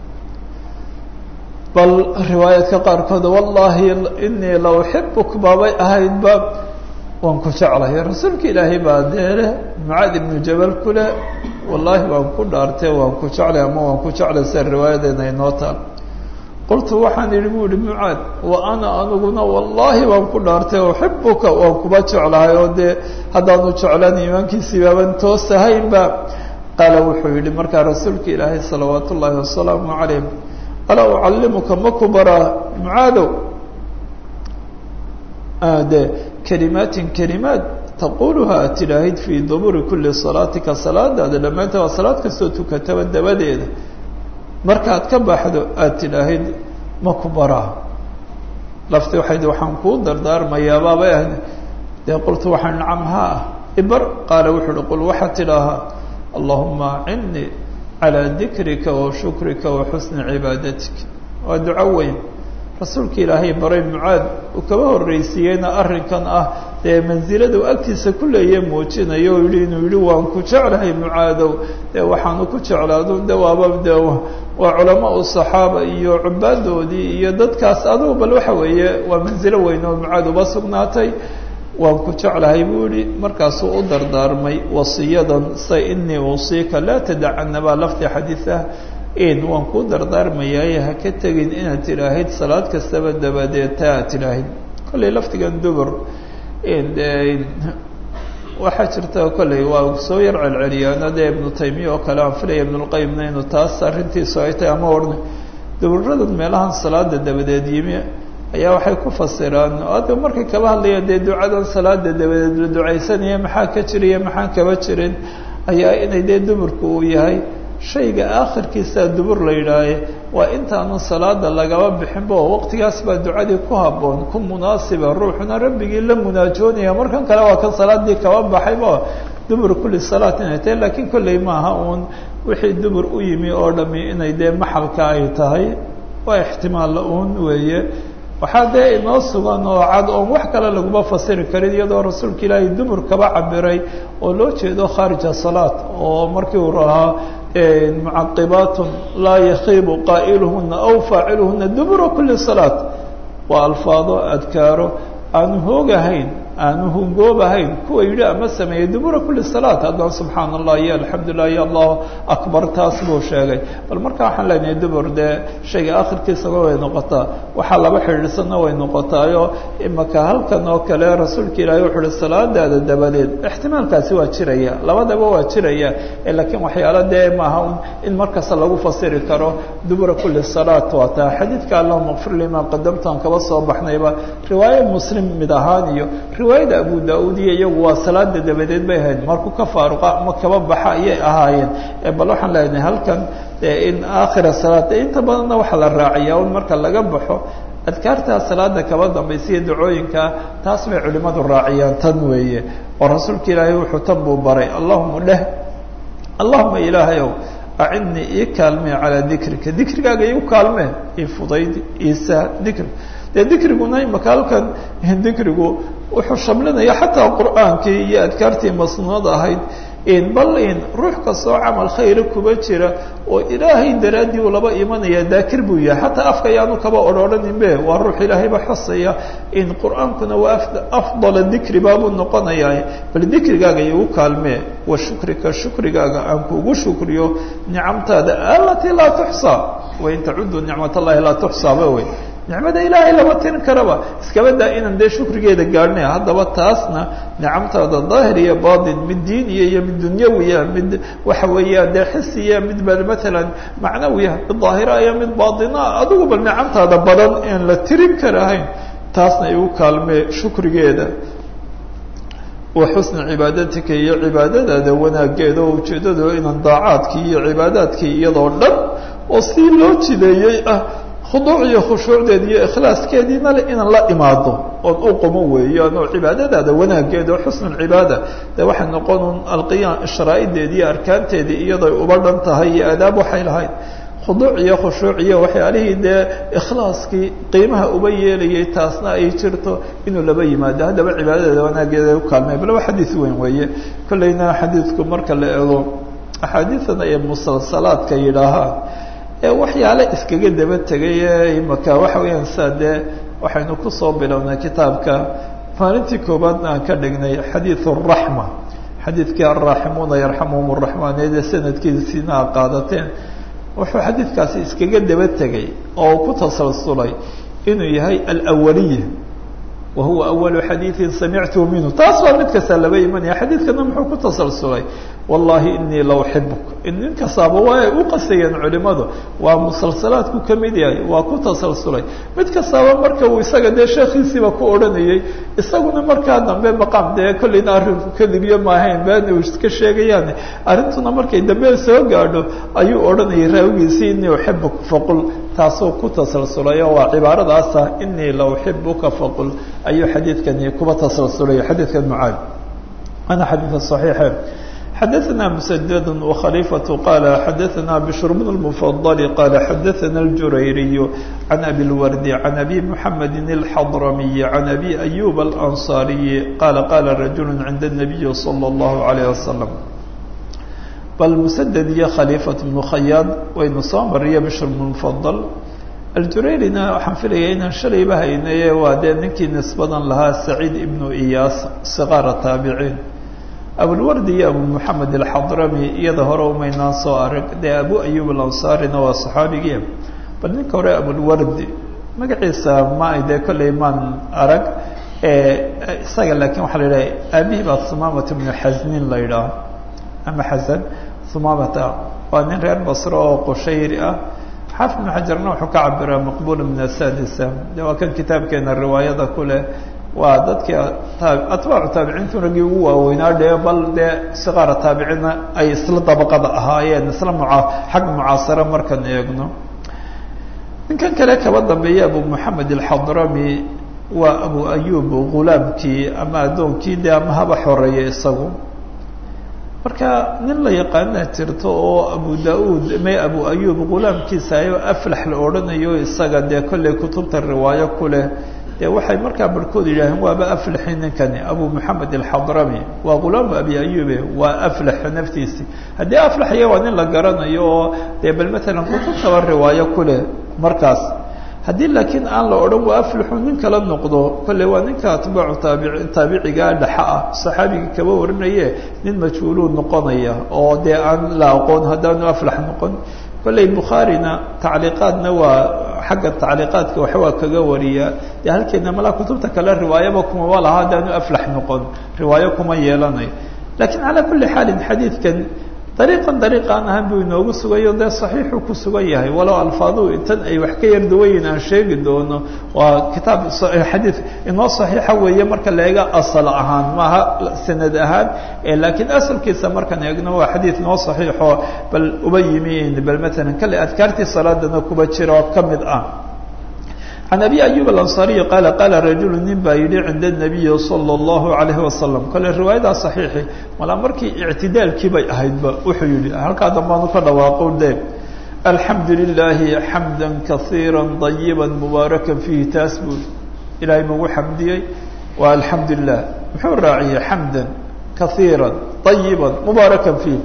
S1: bal riwaayaadka qaarkood wallahi inii la uxibuk baabay ahaydba waan ku jeclahay rasuulka ilaahay baa deele mucaad ibnu jabal ku leh wallaahi waan ku dhaartee waan ku jeclay ama waan ku jeclay sida riwaayadeena inoo taal qultu waxaan idhi bu ihi mucaad wa ana aniguna wallaahi waan ku dhaartay uxibuka waan kuba jeclahay oo dee haddaanu jeclaan iimaankiisii baaban toos ahaynba qaala wuxuu yidhi markaa rasuulka ilaahay salawaat ullaahi wasalaamu calayh alaa ucallimuka ma ku baraa mucaadow de kelimaatin kelimaad taquluha aad tidhaahid fii duburi kuli salaatika salaadaada dhammaanteed waa salaad kastoo tukataba dabadeeda markaad ka baxdo aad tidhaahid ma ku baraa lafti waxay di waxaan kuu dardaarmayaa baabay ahayd dee qultu waxaan nacam haa ah ibar qaala wuxuu uhi qul waxaad tidhaahaa allahuma acinnii calaa dikrika wa shukrika wa xusni cibaadatik waa duco weyn rasuulka ilaahay baray mucaad uu kaba horreysiiyeyna arrinkan ah dee mansilada uu agtiisa ku leeya muujinayo o yihi inuu yihi waan ku jeclahay mucaadow dee waxaanu ku jeclaado de waaba de waa culamaa saxaaba iyo cubaadoodii iyo dadkaas adugu bal waxa weeye waa mansilo weyn oo mucaad uba sugnaatay waan ku jeclahay buu yihi markaasuu u dardaarmay wasiyadan say inii usiika laa tadacana baa lafdi xadiid ah n waan kuu dardaarmayaaye ha ka tegin inaad tidhaahid salaad kastaba dabadeed ta aad tidhaahid kollay lafdigan dubur waxaa jirta kollay waa soo yar celceliyaano dee ibnu taymiya oo kale aan filaya ibnulqayimna inuu taas arrintiisu ay tahay ama orna duburadan meelahan salaada dabadeed yimi ayaa waxay ku fasiraan ada markay kaba hadlayaan dee ducadan salaada dabadeed la ducaysanaya maxaa ka jiriya maxaan kaba jirin ayaa inay dee duburku uu yahay shayga aakhirkiisaa dubur la yidhaahe waa intaanu salaada lagaba bixinba oo waqtigaas baa ducadii ku habboon ku munaasiba ruuxuna rabbigii la munaajoonaya markan kale waa kan salaadii kaba baxayba dubur kulli salaat inay tahay laakiin kolley maaha uun wixii dubur u yimi oo dhami inay dee maxalka ay tahay waa ixtimaalla uun weeye waxaa dee inoo sugan oo cad oon wax kale laguma fasiri karin iyadoo rasuulka ilaahay dubur kaba cabiray oo loo jeedo khaarija salaat oo markii uu rahaa mucaqibaatun laa yakiibu qaa'iluhuna aw faaciluhuna dubura kuli salaat waa alfaado adkaaro aanu hoogahayn aanu hungoobahayn kuwa yidhi ama sameeyey dubura kuli salaat haddana subxaana allah iyo alxamdulilah iyo allahu akbar taas buu sheegay bal marka waxaan leenahay dubur dee shayga akhirkiisaba way noqotaa waxaa laba xidhiidhsanna way noqotaayo imaka halkan oo kale rasuulka ilaahay wuxu uhi salaadaada dabadeed ixtimaalkaasi waa jiraya labadaba waa jiraya laakiin waxyaalo dee maaha in markasta lagu fasiri karo dubura kuli salaat waa taa xadiidka allahuma kfir lima qadamtaan kaba soo baxnayba riwaayo muslim mid ahaan iyo riwaayada abu da-uud iyo iyagu waa salaada dabadeed bay ahayd markuu ka faaruqa ama kaba baxa ayay ahaayeen bal waxaan leenahay halkan in aakhira salaad inta badanna waxaa la raaciyaa un marka laga baxo adkaartaa salaada kaba dambaysa iyo dacooyinkaa taas bay culimadu raaciyaan tan weeye oo rasuulka ilaahay wuxuu tan buu baray allahuma dheh allahuma ilaahayow acidnii ii kaalmee calaa dikrika dikrigaaga iigu kaalmee ii fudaydi iisa dikri dee dikriguna imaka halkan dikrigu wuxuu shamlinaya xataa qur'aankii iyo adkaartii masnuunada ahayd bal in ruux kastoo camal khayra kuba jira oo ilaahay daraaddii uu laba imanaya daakir buu yahay xataa afka ayaanu kaba odrhooraninbe waa ruux ilaahayba xusaya in qur'aankuna waa afdala dikri baabuu noqonayaa bal dikrigaaga igu kaalmee wa shukrika shukrigaaga aan kugu shukriyo nicamtaada alatii laa tuxsaa wain tacudu nicmat allahi laa tuxsaaba wey nicmada ilaahay lama tirin karaba iskaba daa inaan dee shukrigeeda gaadhnay haddaba taasna nicamtaada daahir iyo batin mid diiniya iyo mid dunyawiya mid waxa weeyaan dee xisiya mid ba matalan macnawiya mid daahira iyo mid batina adigu bal nicamtaada badan aan la tirin karahayn taasna igu kaalmee shukrigeeda wa xusna cibaadatika iyo cibaadadaada wanaageeda oo ujeedado inaan daacaadkii iyo cibaadaadkii iyadoo dhan oo si loo jideeyey ah khuduuc iyo khushuucdeed iyo ikhlaaskeediina le inaan la imaado ood u qumo weeyaan oo cibaadadaada wanaageeda oo xusn cibaada de waxay noqon un alqiyaam sharaa'ideedi iyo arkaanteedii iyadoy uba dhan tahay iyo aadaab waxay lahayd khuduuc iyo khushuuc iyo waxyaalihii dee ikhlaaskii qiimaha uba yeelayay taasna ay jirto inuu laba yimaado haddaba cibaadadeeda wanaageeda u kaalmay bal waa xadiis weyn weeye kolleyna xadiidku marka la eego axaadiidan ay musalsalaadka yidhaahaan waxyaale iskaga daba tegay ee imaka waxa weeyaan saa dee waxaynu kusoo bilownay kitaabka maalintii koobaadna aan ka dhignay xadiid araxma xadiidkii alraaximuuna yarxamuhum araxmaan ee dee sanadkiisiina a qaadateen wuxuu xadiidkaasi iskaga daba tegay oo ku tasalsulay inuu yahay alawaliya wa huwa awalu xadiidin samictuhu minhu taas waa mid kasta laba imanaya xadiidkana muxuu ku tasalsulay wallahi inii la uxibuk nin kastaaba waa ay u qasayeen culimadu waa musalsalaadku ka mid yahay waa ku tasalsulay mid kastaaba marka uu isaga dee sheekhiisiiba ku odhanayay isaguna markaa dambe maqaam dee kolleyna arrinku kadibiyo maahayn been uu iska sheegayaan arrintuna markay dambe soo gaadho ayuu odhanayay raawigiisii inii uxibuk faqul taasoo ku tasalsulay oo waa cibaaradaasa inii la uxibuka faqul ayuu xadiidkani kuba tasalsulay xadiidkan mucaad ana xadiidka صaxiixe xadaثna mسdd وkhليفة qال xadaثna بشhr بن المفضل qال xadaثna الجurayري عن أbي الwrد عن أbي محمد الحضرمي عن أbي أيوب الأنصاري qال qال رجuل عند النبي صلى الله عليه وسلم bal mسdd iyo khليفة بن khyaad waynu soo mariya بشhr بن المفضل aljurayrina waxaan filaya inaan shalayba haynaye waa dee ninkii nisbadan lahaa saciid ibnu iyaas siqaara taabiciin abulwardi iyo abu moxamed alxadrami iyada hore umaynaan soo arag dee abu ayub alansaarina waa saxaabigii bal ninka hore abulwardi magaciisa ma dee kolley maan arag isaga laakiin waxaa la yidhaha aabihii baa sumaamata ibnu xasnin la yidhaaho ama xasan sumaamata waa nin reer basro oo qushayri ah xaafid ibnu xajarna wuxuu ka cabiraa maqbula min asadisa de waa kan kitaabkeena riwaayada ku leh waa dadkii atbaacu taabiciintu raggii ugu waaweynaa dhee bal dee siqaara taabiciinna ay isla dabaqada ahaayeen isla muca xag mucaasara markaan eegno ninkan kale kaba dambeeya abu moxamed alxadrami waa abu ayub ghulaamkii ama addoonkii dee ama haba xoreeya isagu marka nin la yaqaana jirto oo abu da-uud may abu ayub ghulaamkiisa ayo aflax la odhanayo isaga dee kolley kutubta riwaayo ku leh dee waxay markaa barhkood yidhaaheen waaba aflaxi ninkani abu moxamed alxadrami waa ghulaamu abi ayube waa aflaxa naftiisi haddii aflaxya waa nin la garanayo oo dee bal matalan kutubtaba riwaayo ku leh markaas haddii laakiin aan la odhan waa aflixu nin kala noqdo kolley waa ninka atbaacu taabici taabicigaa dhaxa ah saxaabigii kaba warinaye nin majhuuluu noqonaya oo dee aan la aqoon haddaanu aflax noqon kolley bukhaarina tacliiqaadna waa xagga tacliiqaadka waxbaa kaga wariya dee halkeedna malaa kutubta kale riwaayaba kumaba laha haddaanu aflax noqon riwaayo kuma yeelanayo lakiin calaa kulli xaalin xadiidkan dariiqan dariiq aan ahaan buu inoogu sugayo dee saxiixuu ku sugan yahay walow alfaaduu intan ay wax ka yar duwayin aan sheegi doono waa kitaab xadiid inoo saxiixa weeye marka la eega asal ahaan maaha sanad ahaan laakiin asalkiisa markaan eegno waa xadiid inoo saxiixo bal uba yimi bal matalan kale adkaartii salaadana kuba jira oo ka mid ah can abi ayub alanصariy qaala qaala rajulu nin baa yidhi cinda الnabiyi salى اllahu alayhi wasalam kale riwaayadaa صaxiixi malaa markii ictidaalkii bay ahaydba wuxuu yihi halkaa dambaanu ka dhawaaqo de alxamdu lilaahi xamda kaiira طayiba mubaaraka fiihi taas buu ilaahay magu xamdiyey waa alxamdu lilah muxuu raaciyey xamda kaiira طayiba mubaaraka fiih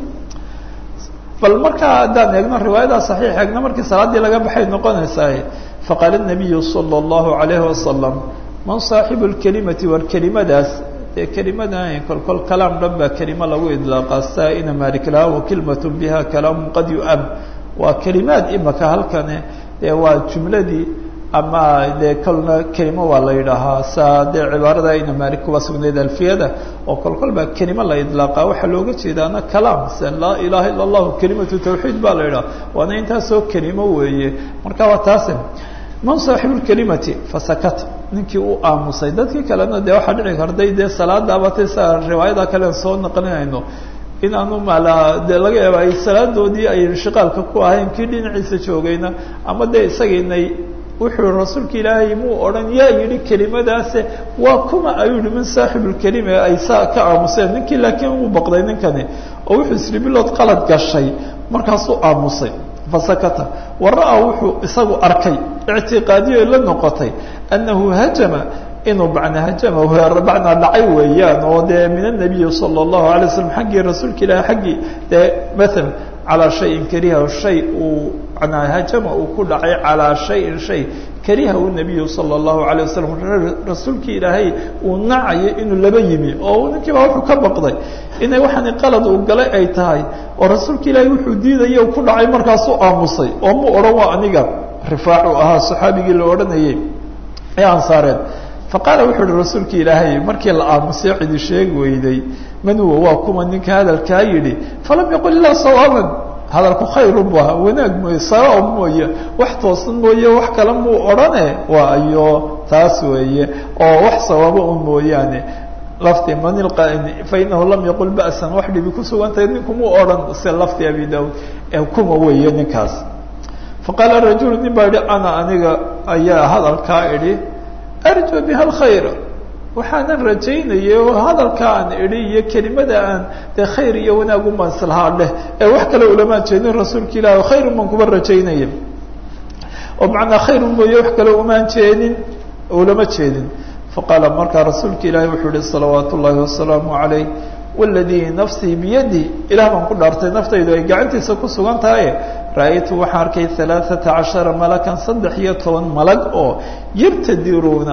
S1: bal markaa haddaan eegno riwaayadaa صaxiix eegno markii salaaddii laga baxay noqonaysaa faqaala الnabiyu salى اllahu عalayhi wasalam man saaxibu اlkelimati war kelimadaas dee kelimadan kolkol kalaam dhan baa kelimo lagu idlaaqaa saa ina malik laha wakilmat biha kalaamu qad yu'am waa kelimaad imaka halkane dee waa jumladii ama dee kolna kelimo waa la yidhaahaa saa dee cibaarada ina malik kuba sugnayd alfiyada oo kolkol baa kelimo la idlaaqaa waxaa looga jeedaana kalaam se laa ilaha ila allahu kelimatu tawxiid baa la yidhaha waana intaasoo kelimo weeye marka waa taase man saaxibu lkelimati fasakata ninkii u aamusay dadkii kalena dee waxaa dhici kartay dee salaada abatay sa riwaayada kalen soo naqlinayno inaanu maalaa dee laga yaaba ay salaadoodii ay inshiqaalka ku ahayn kii dhinaciisa joogayna ama dee isagiinay wuxuu rasuulka ilaahay muu odhan yaa yidhi kelimadaase waa kuma ayuu yihi min saaxibu lkelima ay saa ka aamuseen ninkii laakiin uu baqday ninkani oo wuxuu isri bilood qalad gashay markaasuu aamusay fasakata wa ra-a wuxuu isagu arkay ictiqaadiyo la noqotay annahu hajama inuu bacna hajama bacnaa dhacay weeyaan oo dee min anabiyi sala allahu alay waslam xaggii rasuulka ilaahi xaggii dee maala calaa shayin kariha shay uu manaa hajama uu ku dhacay calaa shayin shay karihahu nabiyu sala allahu alayh wasalam rasuulkii ilaahay uu nacayo inuu laba yimi oo ninkii baa wuxuu ka baqday inay waxaani qalad uu galay ay tahay oo rasuulka ilaahay wuxuu diidaya ku dhacay markaasuu aamusay oo mu odhan waa aniga rifaacu ahaa saxaabigii la odhanayay ee ansaareed faqaala wuxuu uhi rasuulka ilaahay markii la aamusay cidi sheegi weyday man huwa waa kuma ninka hadalkaa yidhi falam yaqul ilaa sawaaban hadalku khayrun bu ahaa wanaag mooye sawaab mooye wax toosan mooye wax kale muu odhane waa ayo taas weeye oo wax sawaabo un mooyaane lafti man ilqaa'ini fainahu lam yaqul ba'san wax dhibi ku sugantahay ninku muu odhan se lafti abi daud ee kuma weeye ninkaas faqaala rajulu nin baa yihi ana aniga ayaa hadalkaa idhi arju biha alkhayra waxaanan rajaynayay oo hadalka aan idhi iyo kelimada aan dee khayr iyo wanaag umanslahaa leh ee wax kale ulamaan jeedin rasuulka ilahi khayrun baan kuba rajaynaya oo macnaa khayrun mooye wax kale umaan jeedin ulama jeedin faqaala markaa rasuulka ilaahi wuxuu yihi salawaat ullaahi wasalaamu calayh waladii nafsii biyadi ilah baan ku dhaartay naftaydu ay gacantiisa ku sugan tahay ra-aytu waxaan arkay alaaثata cashara malakan saddex iyo toban malag oo yabtadiruuna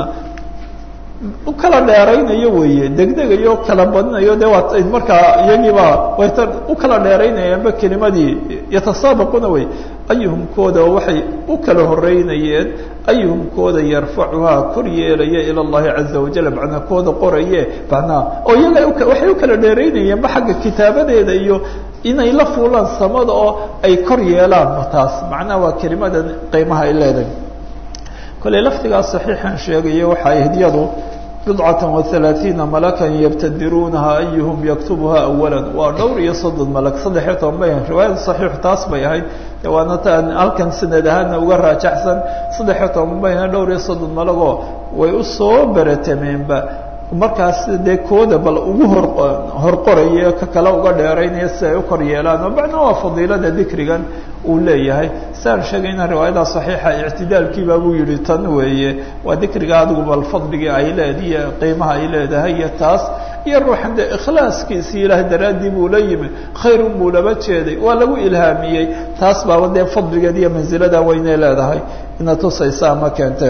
S1: u kala dheeraynayo weeye degdegayo kala badinayo de waa markaa iyagiiba wayta u kala dheeraynayaanba kelimadii yatasaabaquuna wey ayuhumkooda waxay u kala horeynayeen ayuhumkooda yarfacuhaa kor yeelaya ila اllahi caza wajal macnaa kooda qoraye macnaa oo iyaga waxay u kala dheeraynayeenba xagga kitaabadeeda iyo inay la fuulaan samada oo ay kor yeelaan taas macnaha waa kelimada qiimaha ay leedahay kolley laftigaas saxiixan sheegayo waxaa hidyadu bidcata wahalaaثiina malakan yabtadiruunaha ayuhum yaktubuha awala waa dhowr iyo soddon malag saddexiyo toban bay riwaayada saxiixu taas bay ahayd waana taan halkan sanad ahaana uga raajaxsan saddexiyo toban bayna dhowr iyo soddon malagoo way usoo beratameenba markaas dee kooda bal ugu hor horqoraya ka kale uga dheeraynaya si ay u kor yeelaan oo macna waa fadiilada dikrigan uu leeyahay saan sheegayna riwaayada saxiixa ictidaalkiibaa buu yihi tan weeye waa dikriga adigu bal fadligii ay leediyo qiimaha ay leedahay iyo taas iyo ruuxan dee ikhlaaskiisii ilaahay daraaddii buu la yimi khayrun buu laba jeeday waa lagu ilhaamiyey taas baaba dee fadligeed iyo mansilada weynay leedahay ina tusaysa ama keenteen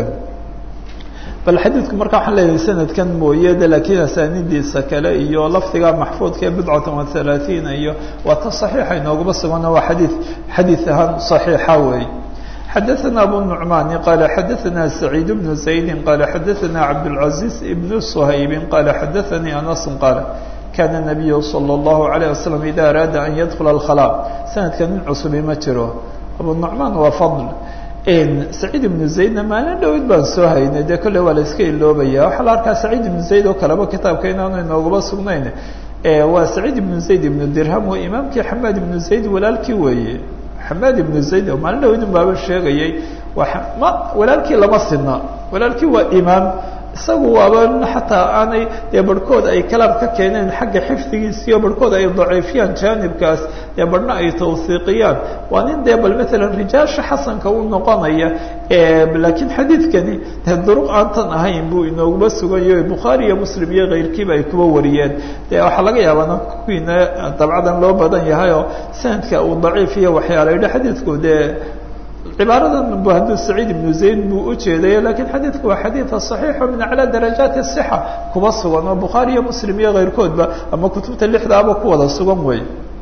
S1: bal xadiidku marka waxaan leeyahay sanadkan mooye de laakiin asaanidiisa kale iyo lafdiga maxfuudka ee bidcatan wa halaaثiina iyo waa ta صaxiixa inoogaba sugana waa xadii xadiid ahaan صaxiixa weeye xadaثana abu nuعmaani qala xadaثana سacيid بnu زaydi qala xadaثana cabdالعaزيز بn shaybi qala xadaثanii anas qaala kana النabiyu slى الlahu عalيه waslم ida araada an yadkula الkhlا sanadka nin cusubi ma jiro abu nuعmaan waa fadl saciid ibnu zaydna maalin dhowid baan soo haynay dee kolley waa la iska iloobaya waxaa la arkaa saciid ibnu zayd oo kaleba kitaabka inaanu inoogaba sugnayn waa saciid ibnu zayd ibnu dirham waa imaamkii xamaad ibnu zayd walaalkii weeye xamaad ibnu zayd oo maalin dhowid un baaba sheegayay waa ma walaalkii lama sidna walaalkii waa imaam isagu waaba xataa aanay dee barhkood ay kalaam ka keeneen xagga xifdigiisiyo barhkood ay daciifiyaan jaanibkaas dee barhna ay tawsiiqiyaan waa nin dee bal maalan rijaasha xasanka u noqonaya laakiin xadiidkani dee duruq aantan ahayn buu inooguma suganyaho bukhaari iyo muslim iyo keyrkiiba ay kuba wariyeen dee waxaa laga yaabaa kuwiina dabcadan loo badan yahay oo sanadka uu daciif iyo waxyaala yidhi xadiidku dee cibaaradan bu hadduu saciid ibnu zayd buu ujeedaya lakiin xadiidku waa xadiida صaxiixo min aclى darajaati الصxa kuba sugan oo bukhaari iyo muslim iyo keyrkoodba ama kutubta lixdaaba ku wada sugan wey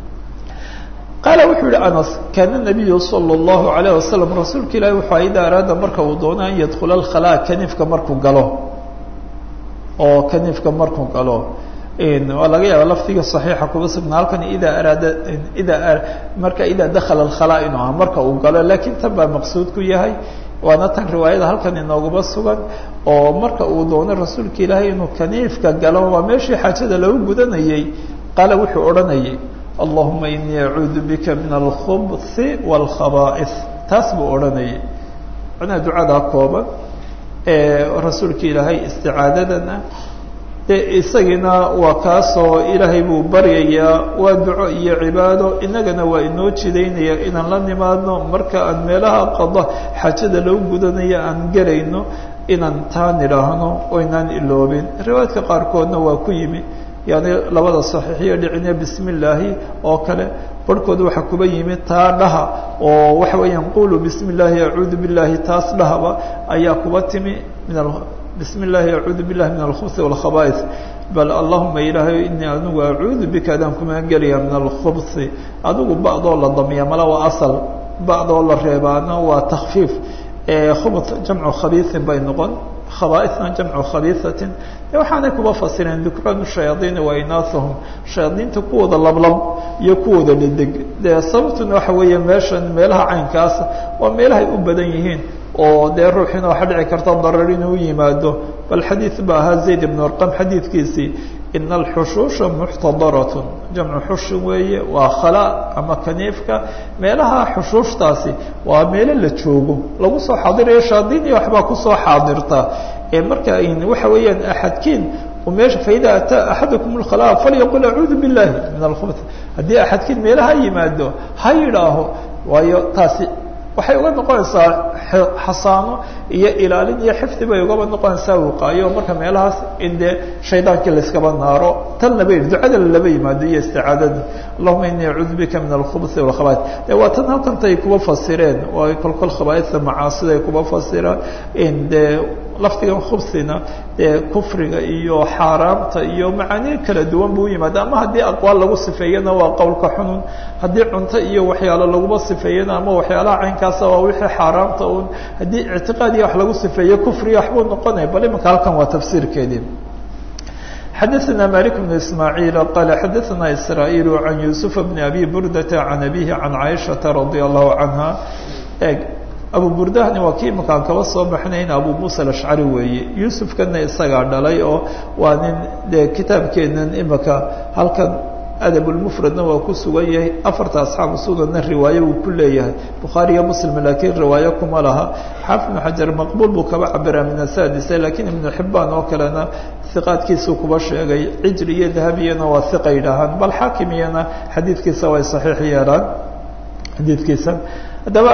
S1: qaala wuxuu yihi anas kaana nabiyu salى الlahu عalيه wasalam rasuulka ilahi wuxuu ida araada marka uu doono an yadkula اkhalا kaniifka markuu galo oo kaniifka markuu galo waa laga yaaba lafdiga صaxiixa kuba sugna halkan ida araada ida marka ida dakala اkhalا inuu aha marka uu galo lakiin tan baa maqsuud ku yahay waana tan riwaayada halkan inoogaba sugan oo marka uu doono rasuulka ilaahay inuu kaniifka galo waa meeshii xaajada lagu gudanayey qaala wuxuu odhanayay allahuma inii acuudu bika min alkhubhi wاlkhaba'is taas buu odhanayay macnaha ducadaa kooban rasuulka ilaahay isticaadadana de isagiina waa kaasoo ilaahay buu baryayaa waa duco iyo cibaado innagana waa inoo jidaynaya inaan la nimaadno marka aan meelaha qada xaajada lagu gudanayo aan gelayno inaan taa nidhaahno oo inaan iloobin riwaayadka qaarkoodna waa ku yimi yani labada saxiixiyo dhicine bismi illaahi oo kale barhkood waxaa kuba yimi taa dhaha oo waxa weeyaan qulu bismi illaahi acuudu billahi taas dhahaba ayaa kuba timi min bismi illaahi acuudu billahi min alkhubhi walkhaba'is bal allahuma ilaahay inii anigu acuudu bika adaan kumaan gelaya min alkhubhi adigu ba'doo la damiya mala waa asal ba'doo la reebaana waa takfiif khubth jamcu khabiisin bay noqon khabaaisna jamcu khabiisatin de waxaanay kuba fasireen dukraan shayaadiini wa inaahum shayaadiinta kuwooda lablab iyo kuwooda dhedeg dee sababtuna waxa weeye meeshan meelaha caynkaas waa meelahay u badan yihiin oo dee ruuxiina waxaa dhici karta darar inuu yimaado bal xadiid ba ahaa zayd ibn arqam xadiidkiisii ina alxushuusha muxtadaratun jamcu xushin weeye waa khala ama kaniifka meelaha xushuushtaasi waa meelo la joogo lagu soo xaadirayo shaadiin iyo waxbaa kusoo xaadirta ee marka waxa weeyaan axadkiin meesha faida ataa axadakum اlkhalaa falyaqul acuudu biاllahi min alkhubth haddii axadkiin meelaha yimaado ha yidhaaho waayo taasi waxay uga noqonaysaa xasaano iyo ilaalin iyo xifdi bay ugaba noqonaysaa wiqaayo marka meelahaas in dee shaydaankii layskaba naaro tanna ba yidhi ducada laba yimaado iyo isticaadada allahuma inii acuudu bika min alkhubhi walkhaba'is de waa tan halkantay kuba fasireen oo ay kolkol khabaaista macaasida ay kuba fasiraan in dee lafdigan khubsina dee kufriga iyo xaaraamta iyo macaaniir kala duwan buu yimaada ama haddii aqwaal lagu sifeeyana waa qowlka xunun haddii cunto iyo waxyaalo laguma sifeeyana ama waxyaalaha caynkaasa waa wixii xaaraamta un haddii ictiqaad iyo wax lagu sifeeyo kufriya waxbuu noqonaya bal imanka halkan waa tafsiirkeedii xadaثna malik بن ismاعيل qال xadaثna isrايل عan يuسف بن أbي burdة عan أbيه عan caiشhaةa رadي الlaه عanهa eg abu burdahni waa kii imakaan kaba soo baxnayn abu muusa alashcari weeye yuusufkana isagaa dhalay oo waa nin dee kitaabkeenan imaka halkan adabulmufradna waa ku sugan yahay afarta asxaabu sunanna riwaayo uu ku leeyahay bukhaari iyo muslim laakiin riwaayo kuma laha xaafid ibnu xajar maqbuul buu kaba cabiraa min asadise laakiin ibnu xibaan oo kalena iqaadkiisuu kuba sheegay cijri iyo dahabiyana waa iqa yidhaahaan bal xaakimiyana xadiidkiisa way saxiix yeelaan xadiidkiisa haddaba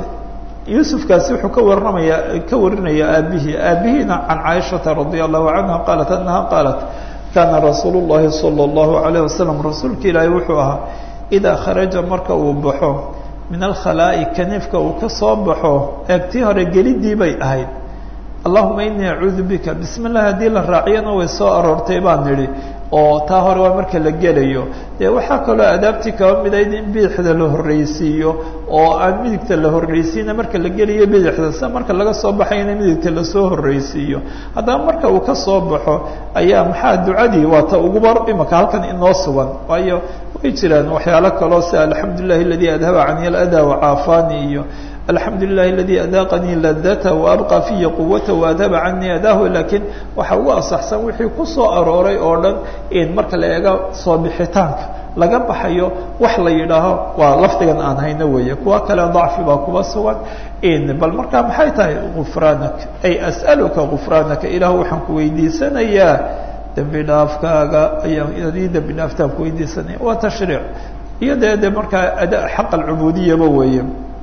S1: yuusufkaasi wuxuu ka waramaya ka warinaya aabihii aabihiina can caaishata radia allahu canha qaalat anaha qaalat kaana rasuulu llahi sala allahu alayh wasalam rasuulka ilaahi wuxuu ahaa idaa kharaja marka uu baxo min alkhalaa'i kaniifka uu ka soo baxo eegtii hore gelidii bay ahayd allahuma inii acuudu bika bismi llahi haddii la raaciyana way soo aroortay baan nidhi oo taa hore waa marka la gelayo dee waxaa kaloo adaabtii kaba midayd in bidixda la horreysiiyo oo aan midigta la horreysiina marka la gelayo bidixda sida marka laga soo baxayna midigta lasoo horreysiiyo haddaba marka uu ka soo baxo ayaa maxaa ducadii waa ta uguba imaka halkan inoo sugan waayo way jiraan waxyaalo kaloo sida alxamdu lilahi aladii adhaba cani aladaa wacaafaani iyo alxamdu lilahi aladii adaaqanii ladata waabqa fiya quwata waadhaba canii adaahu laakiin waxa ugu asaxsan wixii ku soo arooray oo dhan in marka la eego soo bixitaanka laga baxayo wax la yidhaaho waa lafdigan aan hayno weeye kuwa kale dacfi baa kuba sugan bal markaa maxay tahay gufraanak ay as'aluka gufraanaka ilaah waxaan ku weydiisanayaa dembi dhaafkaaga ayaa inaad ii dembi dhaaftaan ku weydiisanaya waa tashriic iyo dee de markaa ada xaq alcubudiyaba weeye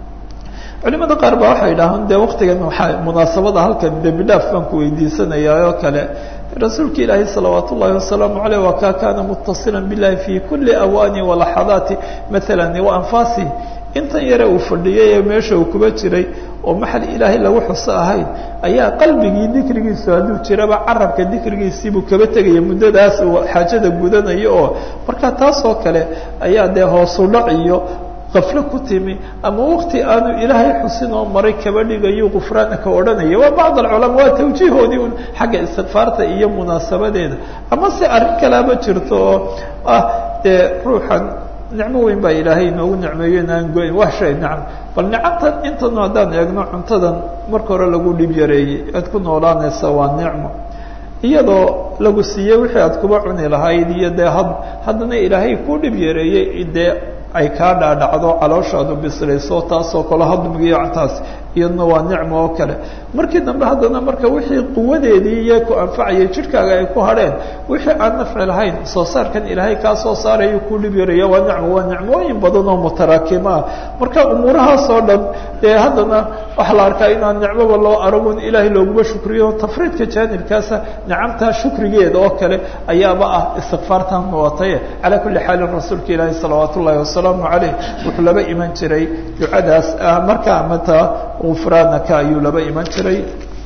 S1: culimada qaar ba waxay dhahaan de waktigan waaa munaasabada halkan dembi dhaaf baan ku weydiisanayaa oo kale rasuulka ilaahi salawaat ullahi wasalaamu aleyh waa kaa kaana mutasila bilahi fi kuli awaani walaxadaati maala waanfaasi intan yare uu fadhiyay ee meesha uu kuba jiray oo maxal ilaahay lagu xuso ahayn ayaa qalbigii dikrigiisu hadduu jiraba carabka dikrigiisiibuu kaba tegaya muddadaas uu xaajada gudanayo oo marka taas oo kale ayaa dee hoosu dhac iyo qaflo ku timi ama wakti aanu ilaahay xusin oo maray kaba dhigayo gufraanaka odhanaya waa bacd alculamaa waa tawjiihoodii un xagga istikfaarta iyo munaasabadeeda ama se arrin kalaaba jirto oo ah dee ruuxan nicmo weyn baa ilaahay inoogu nicmeeyo inaan goyn wax shay nacam bal nicamtan intanu haddaan eegno cuntadan marka hore lagu dhib yareeyey aad ku noolaanaysa waa nicmo iyadoo lagu siiyey wixii aad kuba cuni lahayd iyo dee had haddana ilaahay ku dhib yareeyey dee ay kaa dhaadhacdo calooshaadu bislayso taasoo kale hadmigiyo taas iyadna waa nicmo oo kale markii dambe haddana marka wixii quwadeedii iyo ku anfacayay jidhkaaga ay ku hadheen wixii aan nafci lahayn soo saarkan ilaahay kaa soo saarayo ku dhib yaraya waa nicmo waa nicmooyin badan oo mutaraakima ah marka umuurahaas oo dhan dee haddana waxaa la arkaa inaan nicmoba loo aragun ilaahay looguma shukriyo tafriidka jaanibkaasa nicamtaa shukrigeeda oo kale ayaaba ah istikfaartan wataye calaa kulli xaalin rasuulka ilaahi salawaat ullahi wasalaamu caleyh wuxuu laba iman jiray ducadaas ah markaa mata gufraanaka ayuu laba iman jiray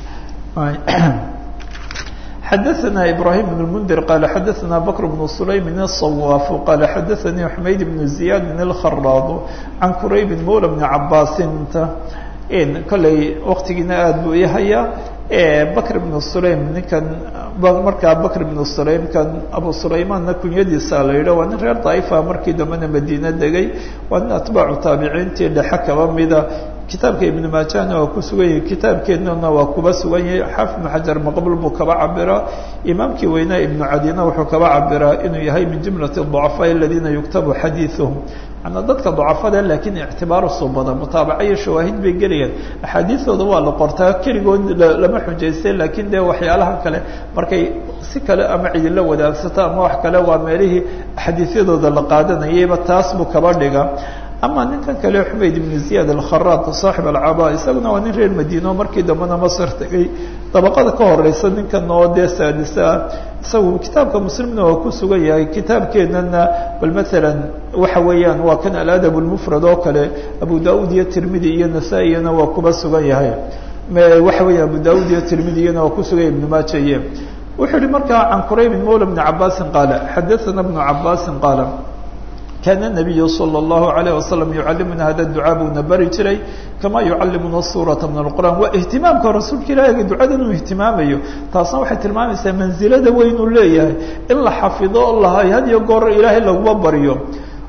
S1: xadaثna ibrahim بن الmنdir qal xadaثna bkr بن sulaym الصwاaf qal xadaثanii xmayd بن زiyad الkhراad can qurayb mawlى بn cabaasinta kolley waktigiina aad buu ihaya bakr بن sulaym ninkan markaa bakr بن sulaym kan abu sulaymanna kunyadiisa la yidha waa nin reer daifa markii dambena madiine degay waa nin atbaacu taabiciintii dhexe kaba mida kitaabka ibn maajahna waa ku sugan yahay kitaabkeennana waa kuba sugan yahay xaafid ibn xajar maqbul buu kaba cabiraa imaamkii weynaa ibnu cadina wuxuu kaba cabiraa inuu yahay min jumlati ducafaa aladiina yuktabu xadiiثuhum manaa dadka ducafada laakiin ictibaaru subada mutaabaca iyo shawaahid bay gelayaan axaadiidooda waa la qortaa keligood lama xujaystay laakiin dee waxyaalaha kale markay si kale ama cidila wadaagsato ama wax kale waa meelihii axaadiisyadooda la qaadanayayba taas buu kaba dhiga ama ninkan kale xumayd ibn ziyad alkharaad saaxib alcaba isaguna waa nin reer madiino markii dambena masr tegay dabaqada ka horeysa ninkan oo dee saadisa ah isagu kitaabka muslimna waa ku sugan yahay kitaabkeenana bal maalan waxa weeyaan waa kan aladab lmufrad oo kale abu daud iyo tirmidi iyo nasaa-iyana waa kuba sugan yahay waxa weya abu daud iyo tirmidiyana waa kusugan yahay ibn maajaye wuxuu yihi markaa can quraybin mawla bni cabaasin qaala xadaana bnu cabaasin qaala kaana الnabiyu salى اllahu عalayه wasalam yucalimuna hada ducaa buuna bari jiray kama yucalimuna suurata min اlqur'an waa ihtimaamka rasuulka ilaahiga ducadan uu ihtimaamayo taasna waxay tilmaamaysaa mansilada weyn uu leeyahay in la xafido o lahay had iyo goor ilaahay laguma baryo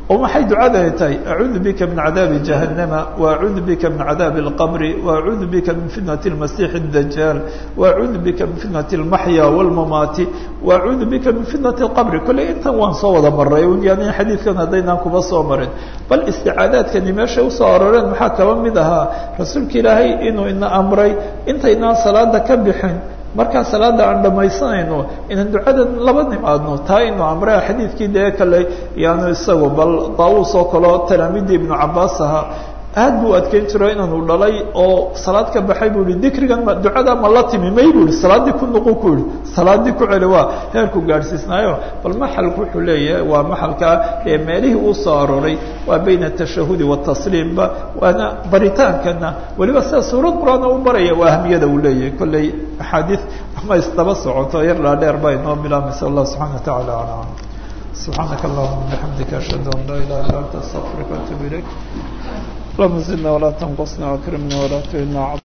S1: oo maxay ducadani tahay acuudu bika min cadaabi jahannama waacuudu bika min cadaabi اlqabri waacuudu bika min fitnati اlmasiix اdajaal waacuudu bika min fitnati اlmaxya wاlmamaati waacuudu bika min fitnati اlqabri kolley intan waan soo wada maray yani xadiidkan haddaynaan kuba soo marin bal isticaadaadkani meeshay usoo aroreen maxaa kaba mid ahaa rasuulka ilaahay inuu ina amray intaynaan salaada ka bixin markaa salaada aan dhamaysanayno inaan ducada laba nimaadno taa inu amre xadiidkii dee kale yaanu isagu bal daawuus oo kaleo talaamiidii ibnu cabaas ahaa aad buu adkeyn jiro inaanu dhalay oo salaad ka baxay buu ihi dikrigan ma ducada ma la timi may bu ihi salaaddii ku nuqu ku yihi salaaddii ku celi waa heerku gaadhsiisnaayo bal maxalku wuxuu leeyahay waa maxalkaa ee meelihii uu soo arooray waa bayna atashahudi watasliimba waana baritaankana weliba sida suurad qur-aan u baraya waa ahmiyada uu leeyahay kolley axaadiis ama isdaba socoto yar dhaadheer baa inoo bilaamaysa allah subxana wa tacala alam سبحانك اللهم وبحمدك أشهد أن لا إله إلا أنت أستغفرك وأتوب إليك اللهم زدنا ولا تنقصنا واكرمنا ولا تهنا